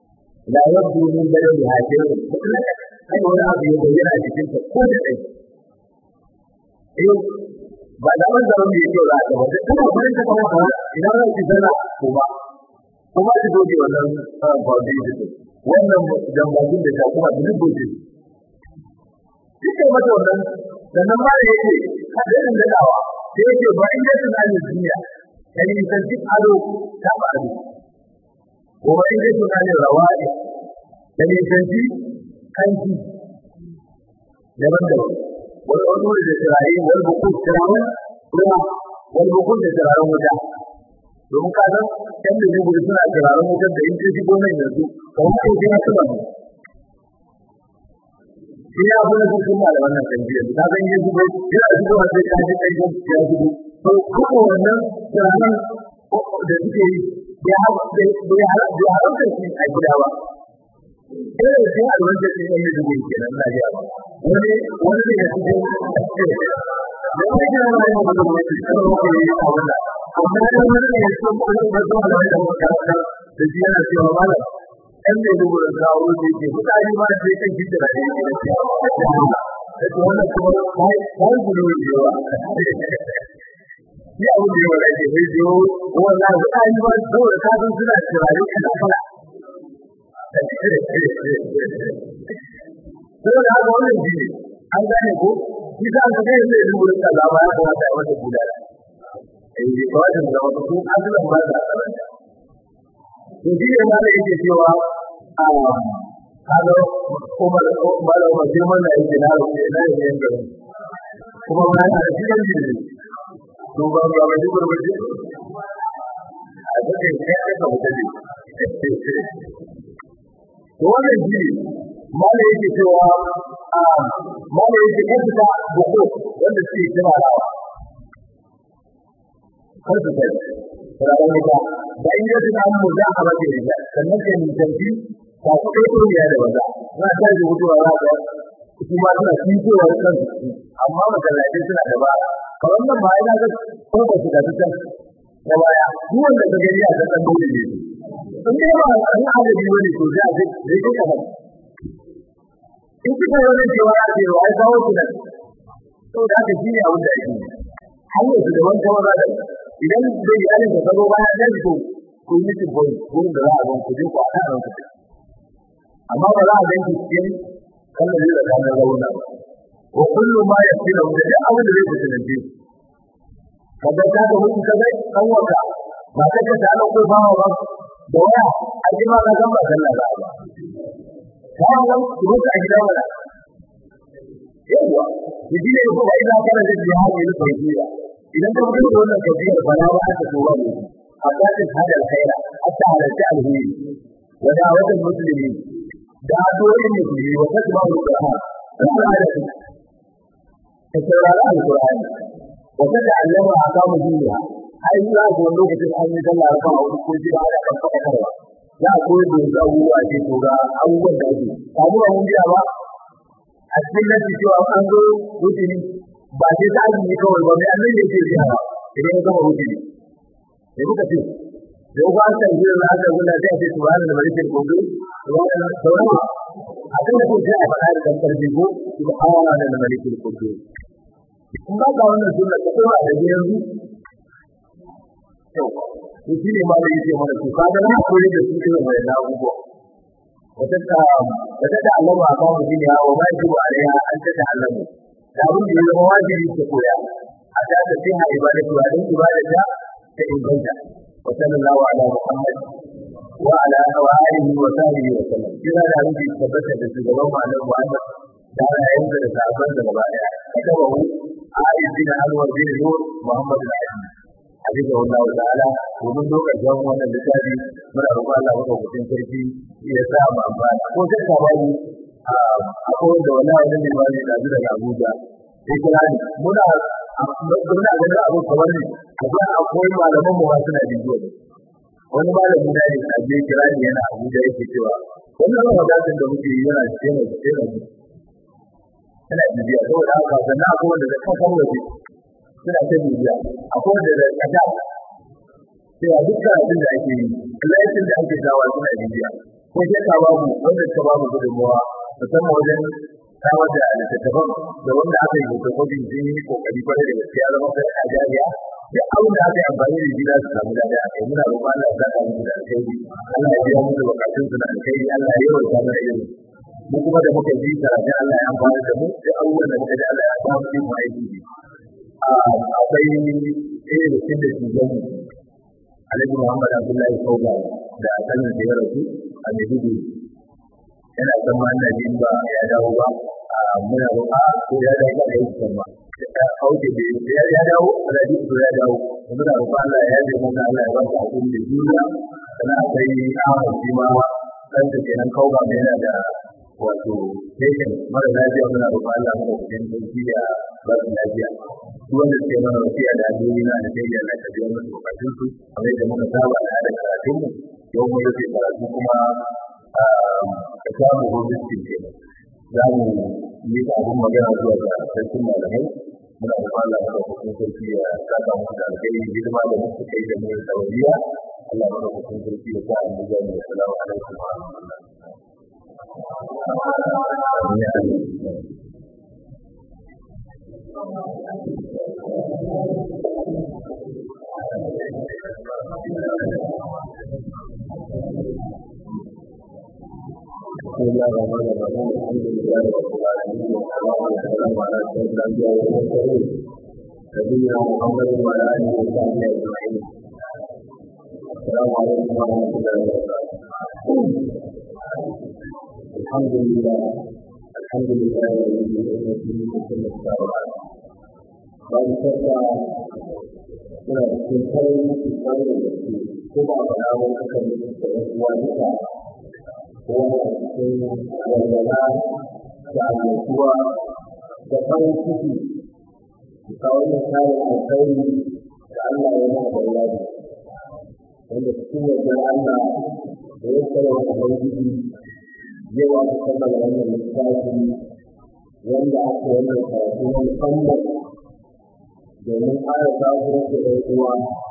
la yabdu min baladi hajjin kai wani abu ya bayyana a cikin ta ko da dai eh ba da ban zaman da yake za ka ba da kuma gurin ta kawo ka idan za ki zana kuma kuma ki doge wannan foundation wannan jambajin da ta kuma da doge Dike mata wannan sannan ma da yake hadarin dadawa sai yake ba in yake na duniya kai san duk ado ta ba ado ko ba in yake na rawadi kai san duk kanki daban-daban wani wani da tsirayi wani bukun tsirayen ruwa wani bukun da tsirayen wuta domin ka san yan da gudu suna tsirayen wutar da in ka shigo nan yanzu kamar kai sai ya tuba shi ya fi na cikin da wannan tambayar ta san yin zubo yana zubo a sai ka ji kai ya zubo to kuma wannan tsirayen da suke yi ya haramta shi a gida ba irin sai alwajar da yake da yake nan lafiya wani wani da yake da da wani da wani da wani da wani da wani da wani amma da wani da yake da wani da wani da wani da shi yana cewa malam ɗan da dubu da kawo da yake mutane ma sai kan gida da yake da shi da shi wannan kuma kai kai gudu da yawa ni abu da yawa da yake mai jiyo wannan mutane ma dole ka san suna turare kana kala Saboda haka wannan shi ne, an gane ko, shi sa ka zai zai zuwa da lama ya kamata a wata gudana. Eh, bai kawai da zama ko azulan ba da karanta. To shi ne ma da yake cewa a kaga kuma malam ma sai mana yake na rufe na yin yin gari. Kuma ma yana da cikin jini. To ba ba ba ji gurbaji. A cikin kai ka wuce ne. wannan shi mala yake cewa a mala yake kanta buko wanda suke kira rawa kar su kai rawa ne ba da in yadda na mu za a rage ne sannan kai mun tanti ta ku kai to ya da wanda na ta ji hutu ra ga kuma suna fitowa da kansu amma masallatai suna da ba kamar nan ba ina ga ko ba su da can da baya duk wanda ka gani a kan dole ne in dai ba a san adadi wani to sai a ce zai ko kamar in kika wani cewa a ce wa ai kawo ku nan to da haka shi ne abin da ake hanyar su da wani kawai da idan zai yi alin da kazo baya dan ku ku yi mutum boy wurin da za a gan ku je ku a kan ku amma ba za a gan ki cikin kallon da kamar rauna wa kullu ma yasiru da duk abin da zai kusanci kaga ta ga mutum kaga kan waka ba ta ka ta ko ba ba da waya a ji ma zan ba sallah ba kuma nan ku ka gida wala yawa idi ne ko ai da kana da jihadi ne ko jiya idan ka mutu da wannan kafiya ba na ba ta ko ba ne amma ta hada alkhaira hatta halalta alheri wa da'awat almuslimin da addu'o'in musulmi wa tasbahu alquran kuma da ta saurara alqur'ani wa tata'allama ahkamu diniha ai za ku wani lokacin an yi sallah kan aure ko ji ana kan faɗakarwa za a koyar da wasu abubuwa ce to ga abubuwan da ake kamu ba mun biya ba a cikin nasi cewa an zo rukuni ba sai ta azumi kawai ba mai annabi yake biya ba idan ya gama rukuni da muka ce da uku an san jiya na aka gula sai a ce subhana da malikin kogo subhana sauran a kan da ko sai a faɗa da kan karfi ko subhana da malikin kogo kun ba ga wannan sunna ta kuma da yanzu kyau to shi ne ma da yake mana to kaga na koyi da su irin wannan abubuwa wata ta wata da Allah ba ba mu ne wa ma ji wa alaiha an ta ta'allamu da abin da ya zama wajibi ta koya a ta ta sai ha ibadatu wa dan ibadata ta inganta wa sallallahu ala muhammad wa ala alihi wa sahbihi wa sallam kira da abin da tabbata da shugaban malam Muhammad da rayuwar da sahabban da gaba daya kada wa Ali bin Anwar bin Nur Muhammad al-Aziz حفظه الله تعالى ومن دوka jan wannan littafi muna roƙon Allah maka hutun sarki ya sa mu amfani ko sai ka bani akwai da wala wani ne wani da zuwa daga Abuja sai kira ni muna muna ganin abu kamar ne akwai akwai malaman mu ma suna bidiyo wani malami na ne a je kira ni yana Abuja yake cewa wannan rawadatin da muke yi yana yana yana yana bibiya saboda haka sannan akwai wanda da kan waje suna ta bibiya akwai wanda da kada sai a dukkan abin da ake yi laifin da ake dawa suna bibiya ko shakka babu wanda suka babu gudunmawa musamman wajen samar da littattafan da wanda aka yi fotokofin sun yi kokari kwarai da gaske ya zama sai a jariya da abin da aka yi amfani da shi za su samu dada a kai muna roƙon Allah ya saka musu da alkhairi Allah ya biya musu bukatun su da alkhairi Allah ya yawan samu da ilimi mu kuma da muka ji karatu Allah ya amfani da mu da abubuwan da muka ji Allah ya samu mu aiki ne akwai ɗaya da cikin da shugaban Alhaji Muhammad Abdullahi Kauga da sanin da ya rasu a Maiduguri yana san ma ina jin ba ya dawo ba muna roƙa ko ya dawo ba ya yi ba kauce da ya ya dawo ana ji ko ya dawo muna roƙa Allah ya yi mu Allah ya ba ku hakuri da juriya kana akwai Ahmad shi ma dan da kenan Kauga mai yana da wato patient mara lafiya muna roƙa Allah mu cikin sauki da ba su lafiya duk wanda suke mana wasiya da addu'o'i na da sai Allah ka biya musu bukatun su kamar yadda muka saba da hada karatun mu yau mun rufe karatu kuma ka samu gobe cikin kenan za mu yi abin magana zuwa ga sarkin malamai muna da Allah da kuma sarki ya saka mu da alheri hidima da muka kai da mu saudiya Allah da kuma sarki ya sa mu ga mu assalamu alaikum wa rahmatullahi بسم الله الرحمن الرحيم الحمد لله رب العالمين والصلاه والسلام على سيد الانبياء والمرسلين نبينا محمد وعلى اله وصحبه اجمعين السلام عليكم ورحمه الله وبركاته الحمد لله الحمد لله الذي يؤمن بكل السماوات بعد شكا suna cikin farin ciki kwarai da gaske ko ba a faɗa wani aka yi da ɗan uwa duka wani a cikin walwala da annashuwa da farin ciki da kawo da kayan alkhairi da Allah ya ma da wani wanda cikin wajen Allah da ya tsara wa Ubangiji yau aka kammala wannan littafi wanda aka wannan karatu na musamman domin ƙara sabuwar da ɗan uwa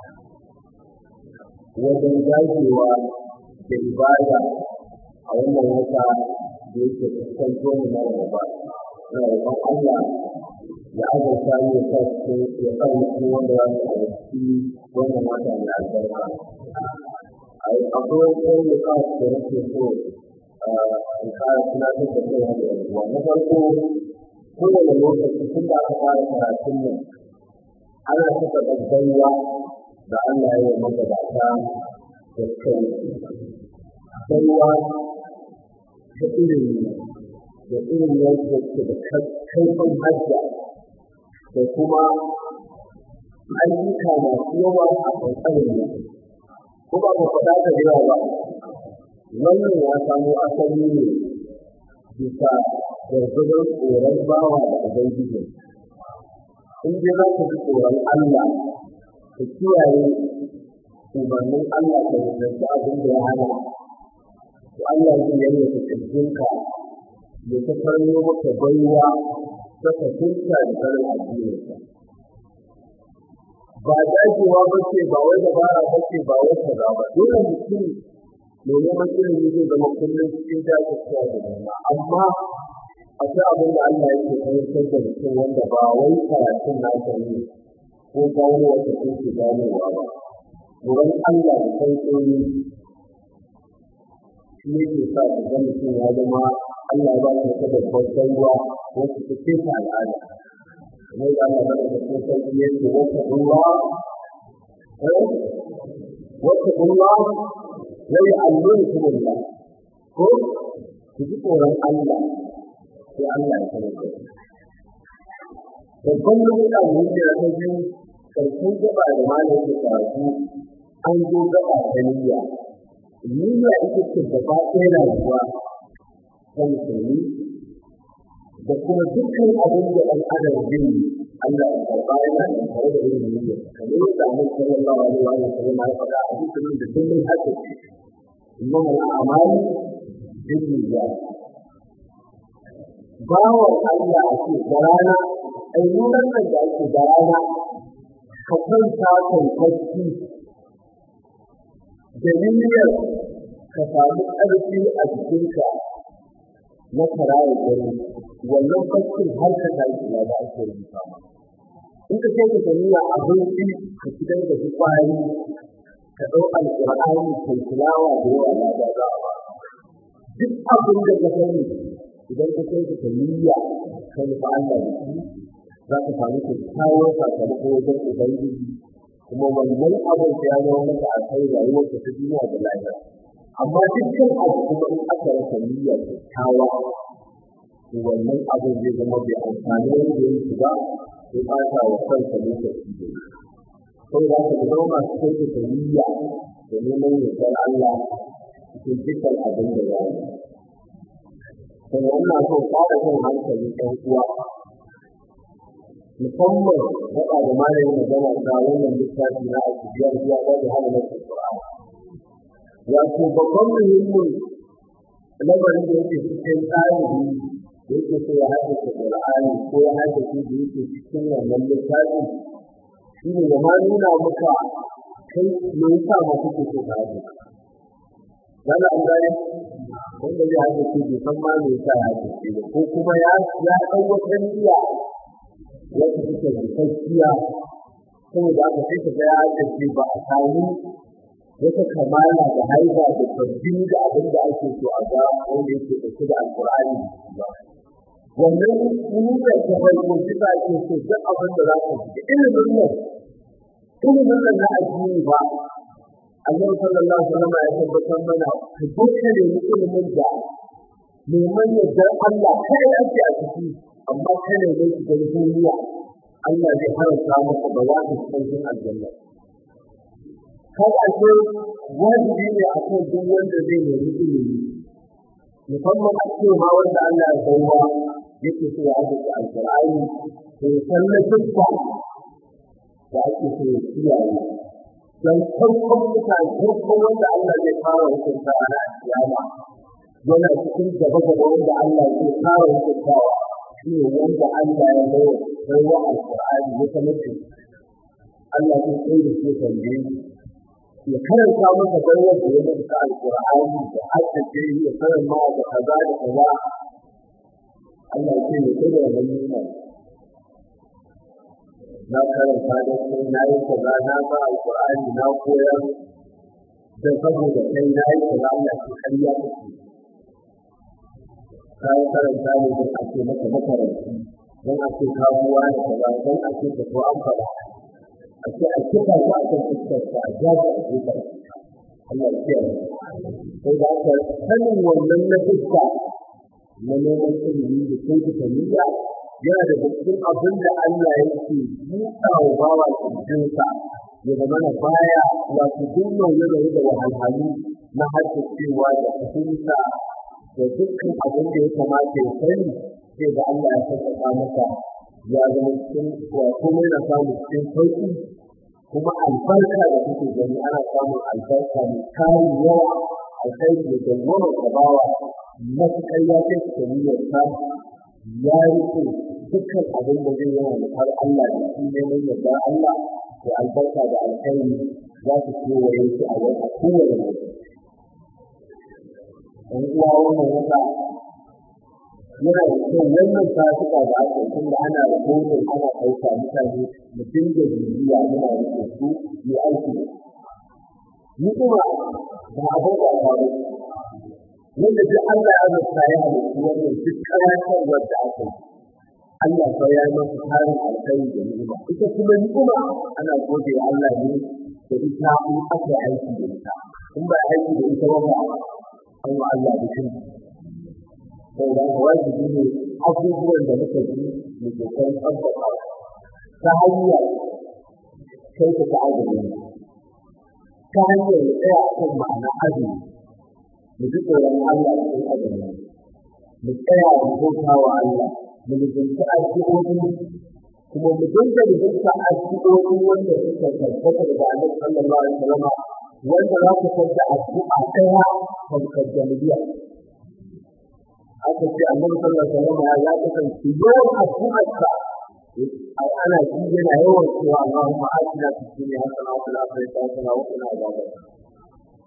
wajen dagewa da ibada a wannan wata da yake fuskanto mu na gaba ina roƙon Allah ya azurta mu ya sa cikin ya sa mu cikin wanda za su halarci wannan wata mai albarka akwai wani ɗan da nake so in ƙara tunatar da kai da yan uwa na farko kowane lokaci tun da aka fara karatun nan ana saka gaggaiwa da Allah ya yi magabata da kai baiwa da irin da irin yadda ke da kaifin hajja da kuma ayyuka masu yawa a kankanin ne ko ba ku faɗa da yawa ba wannan ya samo asali ne bisa gargadon tsoron bawa da ubangiji in dai za ka ji tsoron Allah ka kiyaye umarnin Allah ka rubuta abin da ya hana to Allah zai yanke ka kirjinka ya ta farno maka baiwa ta fahimta da sanin addininka ba dajewa ba ce ba wai dabara ba ce ba wai kaza ba dole mutum mai neman ilimi zai zama kullum cikin jajircewa da nema amma akwai abin da Allah yake fahimtar da mutum wanda ba wai karatun nasa ne ko gano wata ko ke ganowa ba wurin Allah da sauƙoƙi shi yake sa ka ga mutum ya zama Allah ba shi ta babbar baiwa wacce ta ce ta al'ada kamar da Allah ba da ta sauƙi yake wata ruwa wata ruwa wai allon kuma ko ku ji tsoron Allah sai Allah ya sanar da babban lokuta da yake da ta biyu karshen gaba da malam ke karatu an zo gaba ta niyya niyya ita ce gaba ɗaya rayuwa ta musulmi da kuma dukkan abin da ɗan adam zai yi Allah ya karɓa yana da tare da irin niyya kamar yadda Annabi sallallahu alaihi wa sallam ya faɗa a cikin da kullum haka ce innamal a'malu binniyat bawan Allah a ce da rana ayyukan nan da ake da rana ka kwanta kai bacci da niyyar ka samu ƙarfi a jikinka na karaya gari wannan baccin har ka tashi ya da ake rubuta ma in ka kai ka tafiya abinci ka fitar da su kwari ka ɗau alƙur'ani kai tilawa da yawa na da za a ba duk abin da ka sani idan ka kai ka tafiya ka nufa Allah da shi za ka samu kyakkyawan sakamako wajen ubangiji kuma wannan abin da ya zama maka a kai rayuwar ta duniya da lahira amma dukkan abu kuma in aka rasa niyya kyakkyawa to wannan abin zai zama bai amfani wanda ya yi ba sai ɓata wa kansa lokaci da yi sai za ka zama masu kyautata niyya da neman yardar Allah cikin dukkan abin da ya yi sannan ina so ƙara jan hankali ɗan uwa musamman gaba da malamin magana ta wannan littafi na biyar zuwa ba da hana nasu Qur'ani wato babban muhimmin lamarin da yake cikin ɗalibi da yake so ya haddace Qur'ani ko ya haddace da yake cikin wannan littafi shi ne ya ma nuna maka kai me yasa ma kake so ka haddace Yana an gane wanda zai haddace bai san ma me yasa ya haddace ba ko kuma ya ya ɗau wata niyya wata take rikakkiya saboda aka sai ka ga ya haddace ba a samu wata kamala da haiba da sabbin da abin da ake so a ga wanda yake ɗauke da alƙur'ani ba wannan nuna ta farko shi za ake so duk abin da za ka ji ilimin nan ilimin nan na addini ba Allah sallallahu alaihi wasallam ya tabbatar mana ka dukkan nemi ilimin da neman yardar Allah kai ake a ciki amma kai ne mai shigar duniya Allah zai haramta maka ba za ka cikin aljanna har ake wajibi ne a kan duk wanda zai nemi ilimi musamman a ce ma wanda Allah ya baiwa yake so ya haddace alƙur'ani to ya san na dukka da ake so ya kiyaye don farkon mutane farkon wanda Allah zai fara hukunta a ranar kiyama yana cikin gaba gaba wanda Allah zai fara hukuntawa shi ne wanda Allah ya baiwa baiwa alƙur'ani ya sanar da Allah zai tsaye da shi tambaye ya karanta masa baiwar da ya masa alƙur'ani da haddace ya sanar ma da kaza da kaza Allah ce ne kai da wannan nuna na karanta da kai na yi kaza na ba alƙur'ani na koyar da saboda kai na yi kaza Allah ce ƙarya kake ka yi karanta ne don a ce maka makaranci don a ce kamuwa da kaza don a ce ka so an faɗa a ce a kifa ta a kan fuskarsa a jaji a gefen Allah ya kiyaye sai da aka sanin wannan na fuska na neman ilimi da kyautata niyya yana da cikin abin da Allah yake buɗa wa bawa kirjinsa ya zama na baya wato duk nauye da da wahalhalu na haddacewa da fahimta da dukkan abin da ya kamata ya sani sai da Allah ya sauƙaƙa masa ya zama cikin wato mai na samu cikin sauƙi kuma albarka da kuke gani ana samun albarka mai kayan yawa alkhairi da dangwamar gabawa matuƙar ya kai su niyyarsa ya rike dukkan abin da zai yawa da har Allah da shi neman yarda Allah da albarka da alkhairi za su kewaye shi a yau a kowane lokaci. Ɗan uwa wannan wata yana da kyau wannan satuka da aka yi tunda ana rahoton ana ɗauka mutane mu dinga bibiya muna rike su mu aiki da su. Ni kuma ba abin da faru wanda duk Allah ya zata ya halittu wannan duk karantarwar da aka yi Allah fa ya masa tarin alkhairi da ni'ima ita kuma ni'ima ana gode wa Allah ne da ita in aka aiki da ita in ba aiki da ita ba ba an wa Allah da shi sai da wajibi ne abubuwan da muka ji mu kokarin tabbata ta hanyar kai ta ta'adari ta hanyar tsaya kan ma'ana azumi mu ji tsoron Allah cikin azumi mu tsaya mu bauta wa Allah mu lubunta addu'o'i kuma mu dinga lubunta addu'o'i wanda suka tabbata daga Annabi sallallahu alaihi wasallam wanda za ku san da addu'a ɗaya kan kaddamiya aka ce Annabi sallallahu alaihi wasallam ya kasance yawan addu'arsa ana ji yana yawan cewa Allahumma atina fid dunya hasana wa fil akhirati hasana wa qina adhaban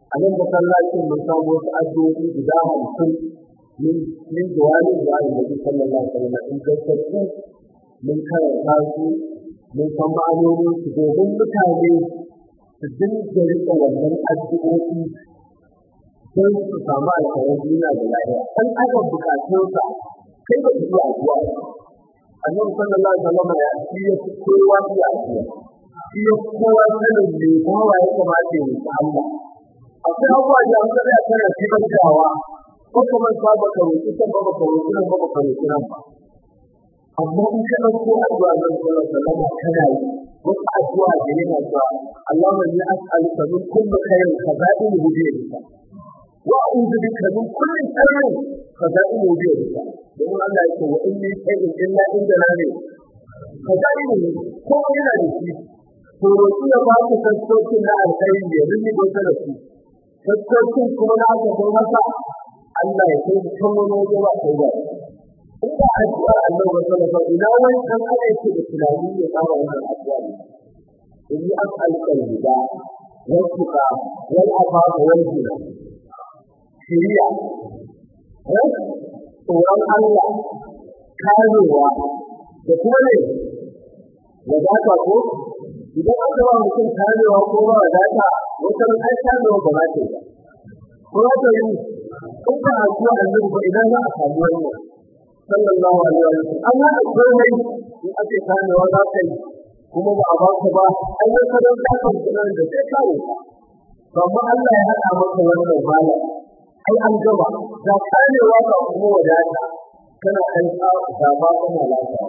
a nan masallacin mun samu wasu addu'o'i guda hamsin min min jawari da Annabi sallallahu alaihi wasallam in gaskatu mun karanta su mun san ma'anonin su domin mutane su dinga riƙe wannan addu'o'i don su samu alkhairar duniya da lahira an aka bukatunsa kai ba su yi addu'a annabi sallallahu alaihi wasallam ya shi ya fi kowa iya addu'a shi ya fi kowa sanin me bawa ya kamata ya yi Allah akwai abubuwa da an kada kana kibantawa ko kamar ka baka roƙi kan ba baka roƙi nan ba baka roƙi nan ba amma in ka ɗauko addu'a nan sallallahu alaihi wasallam kana yi wasu addu'a da yana cewa Allahumma inni as'aluka min kulli khairin khaza'inihi bi yadika وأعوذ بك من كل شر خزائنه بيدك يقول الله يقول وإن من شيء إلا عندنا ne خزائنه ko yana da shi to roƙi ya ba ku sassaucin na alkhairi ya rinni gwata da su sassaucin kuma na aka kai masa Allah ya kai kan wani waje ba kai ba in ba addu'a Allah ba sallallahu alaihi ina wani kan ana yake da tunani ya fara wannan addu'a in yi as'aluka al-huda wal tuqa wal afafa wal ghina shiriya tsoron Allah karewa da kuma ne wadata ko idan aka ba mutum karewa ko ba wadata wata ai karewa ba za ta yi ko za ta yi in ba a kuwa annabi ba idan za a samu wannan sallallahu alaihi wa sallam an haɗa komai in ake karewa za ka yi kuma ba a ba ka ba ai wai ka don ka kan da sai kawo ka amma Allah ya haɗa maka wannan malam ai an gaba ga karewa ga kuma wadata kana kai ka ga ba kana lafiya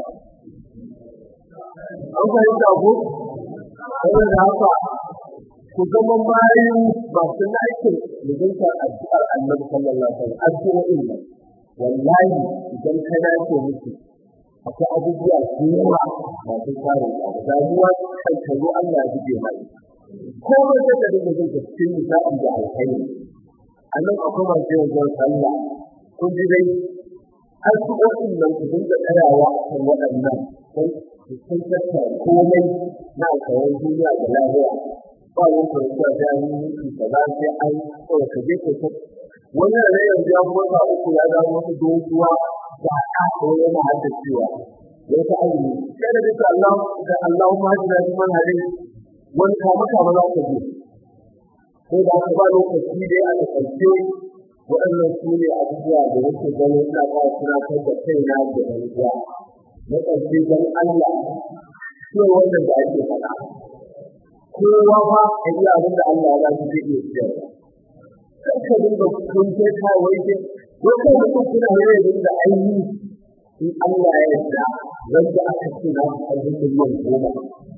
an fahimta ko saboda haka ku zama bayan masu aikin mutuntar addu'ar annabi sallallahu alaihi wasallam addu'o'in nan wallahi idan ka dace musu akwai abubuwa da yawa masu tsarin abu damuwa kan ka zo Allah ya buge mai komai sai ka dinga jin cikin nishaɗi da alkhairi a nan akwai masu yin zan sallah kun ji dai addu'o'in nan ku dinga tsayawa a kan waɗannan don su sun tattara komai na alkhairar duniya da lahira ba wani kwanciya da yi miki ka za sai an kawai ka je ka ta wani da yanzu ya motsa uku ya dawo wata doguwa da aka ko yana haddacewa ya ta azumi sai da duka Allah da Allah ma ji da kuma hare wani kama kama za ka je sai da aka ba lokaci dai a takaice waɗannan su ne abubuwa da yake ganin ina ba tunatar da kaina da ɗan uwa na ƙarshe don Allah shi wannan da ake faɗa kowa fa a yi abin da Allah ya ba shi zai iya siyarwa kan ka dinga kun kai kawai ke ko kai mutum kuna yau dinga aini in Allah ya yarda wanda aka ce na karbi miliyan goma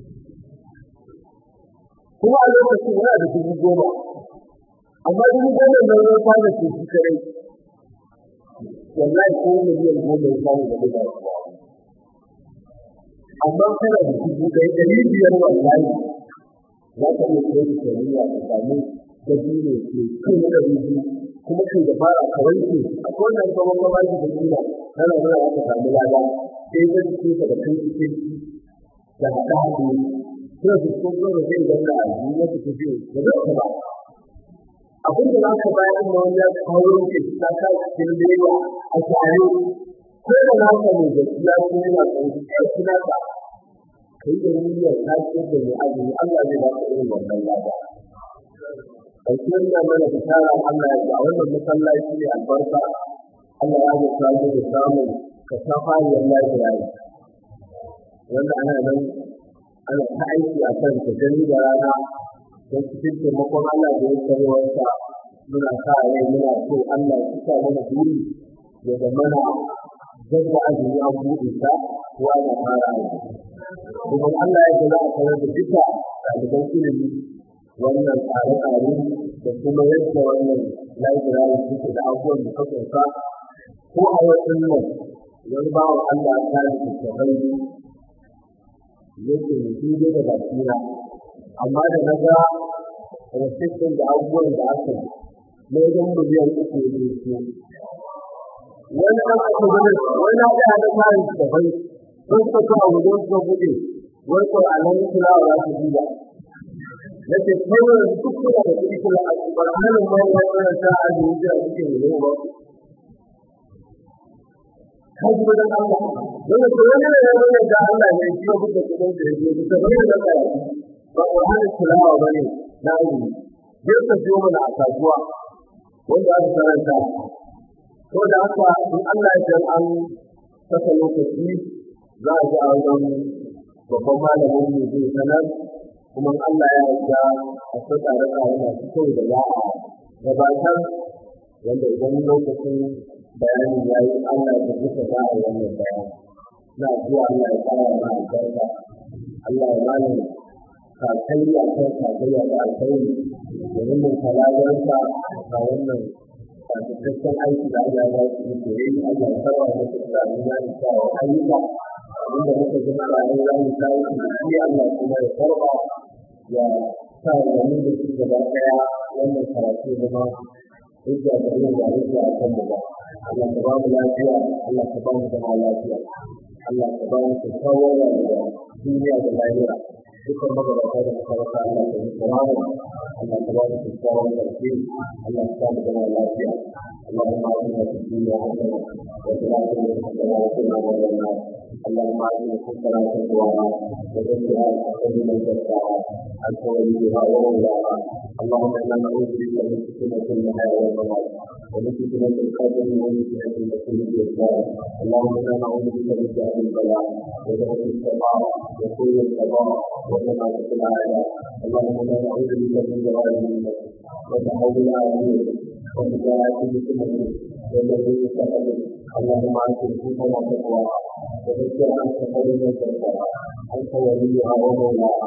kuma a lokacin yana da dubu goma amma dubu goma nan ya fara ce shi kare wallahi ko miliyan goma ya samu da dubu amma kana da dubu ɗaya ɗari biyar wallahi za ka iya kai da shari'a ka samu da biyu ke kai da biyu kuma kai da fara ka wanke akwai wannan gaban gabashi da kila kana nuna aka samu lada sai zan ce ka da kai cikin da haɗa haɗu sai su ko ko da zai zanna a duniya ta tafi da zai ba abin da za ka bayar da wani ya kawo ke ta ka cikin lewa a tare ko da na ka mai gaskiya ko yana tsoron kai suna ka kai da niyyar ta ce da mai azumi Allah zai ba ka irin wannan lada ƙarshen da mana bishara Allah ya ga wannan masallaci ne albarka Allah ya ga mu da samun ka safa ya lafiya yi wanda ana nan ana ta aiki a kan ta gani da rana don cikin taimakon Allah da ya karewarsa muna sa rai muna so Allah ya cika mana buri ya zamana zama azumi an buɗe ta ko ana fara aiki kuma Allah ya za a sanar da duka ɗaliban ilimi wannan tsare-tsare da kuma yadda wannan library suke da abubuwan da ka sauka ko a wasu nan wani bawa Allah ta yi littattafai yake mutum dai da basira amma da na ga rasitin da abubuwan da aka yi na wajen miliyan uku ne su wani an aka gani wani na ɗaya da ta yi littattafai sun suka kawo wajen suka buɗe wani ko a nan kulawa za su duba nake kawai duk kuna da kuɗi kula a cikin halin ma ya fara ta a yi da suke yi ba kan kuma dan Allah wanda ko wani ne ya wani da Allah ne shi ya buɗe kudin da yake da bane da kai ba ko hali kulawa bane na yi je ka siyo mana a kasuwa wanda aka karanta ko da haka in Allah ya san an saka lokaci za a ji a wajen babban malamin mu zai sanar kuma Allah ya yarda a saka tsare tsare masu kyau da za a gabatar wanda idan lokacin bayanin ya yi Allah ya duka za a yi wannan bayani na zuwa Allah ya fara ma albarka Allah ya bani kakayya kan kakayya da alkhairi da wannan kalalarsa a wannan cikakken aiki da Allah ya su yi koyi Allah ya saba da su da nuna da cewa ayyuka abinda muka ji na rayuwa za mu kawo shi da shi Allah kuma ya karba ya sa da mu da shi gaba daya wannan karatu zama hujja da yin da hujja a kan mu ba Allah ka ba mu lafiya Allah ka ba mu zama lafiya Allah ka ba mu kyakkyawar rayuwa duniya da lahira dukkan magabata da suka rasa Allah ka yi tsawawa Allah ka ba mu kyakkyawar ƙarfi Allah ka ba mu zama lafiya اللهم اعطنا في الدنيا حسنه وفي الاخره حسنه وقنا عذاب النار اللهم اعطنا حسنه تقواها وزكها خير من زكاها انت وليها ومولاها اللهم انا نعوذ بك من فتنه المحيا والممات ومن فتنه القبر ومن فتنه المسيح الدجال اللهم انا نعوذ بك من جهل البلاء ودرك السماء وسوء القضاء وشماتة الاعداء اللهم انا نعوذ بك من جلال الملك وتحول العافيه وهداية بسنته والذي يتقبل اللهم انت الحكم وتقواها وذكر انت خير من زكاها انت وليها ومولاها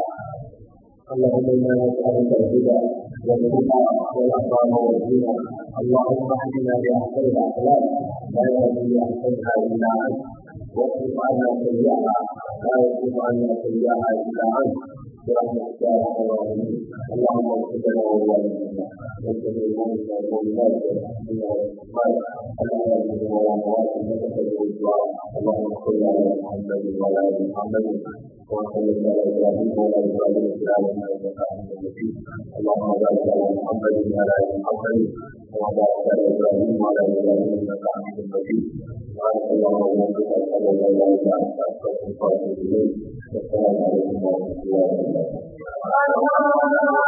اللهم انا نسالك الهدى والتقى والعفاف والغنى اللهم اهدنا باحسن الاخلاق لا يهدي باحسنها الا انت واصرف عنا سيئها لا يصرف عنا سيئها الا انت برحمتك يا ارحم الراحمين اللهم اغفر لنا ولوالدينا ولجميع المؤمنين والمؤمنات والمسلمين والمسلمات الاحياء منهم والاموات انك تجد الدعاء اللهم صل على محمد وعلى ال محمد وصل على ابراهيم وعلى ابراهيم في العالمين انك حميد مجيد اللهم بارك على محمد وعلى ال محمد وبارك على ابراهيم وعلى ابراهيم انك حميد مجيد سبحانك اللهم وبحمدك اشهد ان لا اله الا انت استغفرك واتوب اليك والسلام عليكم ورحمه الله وبركاته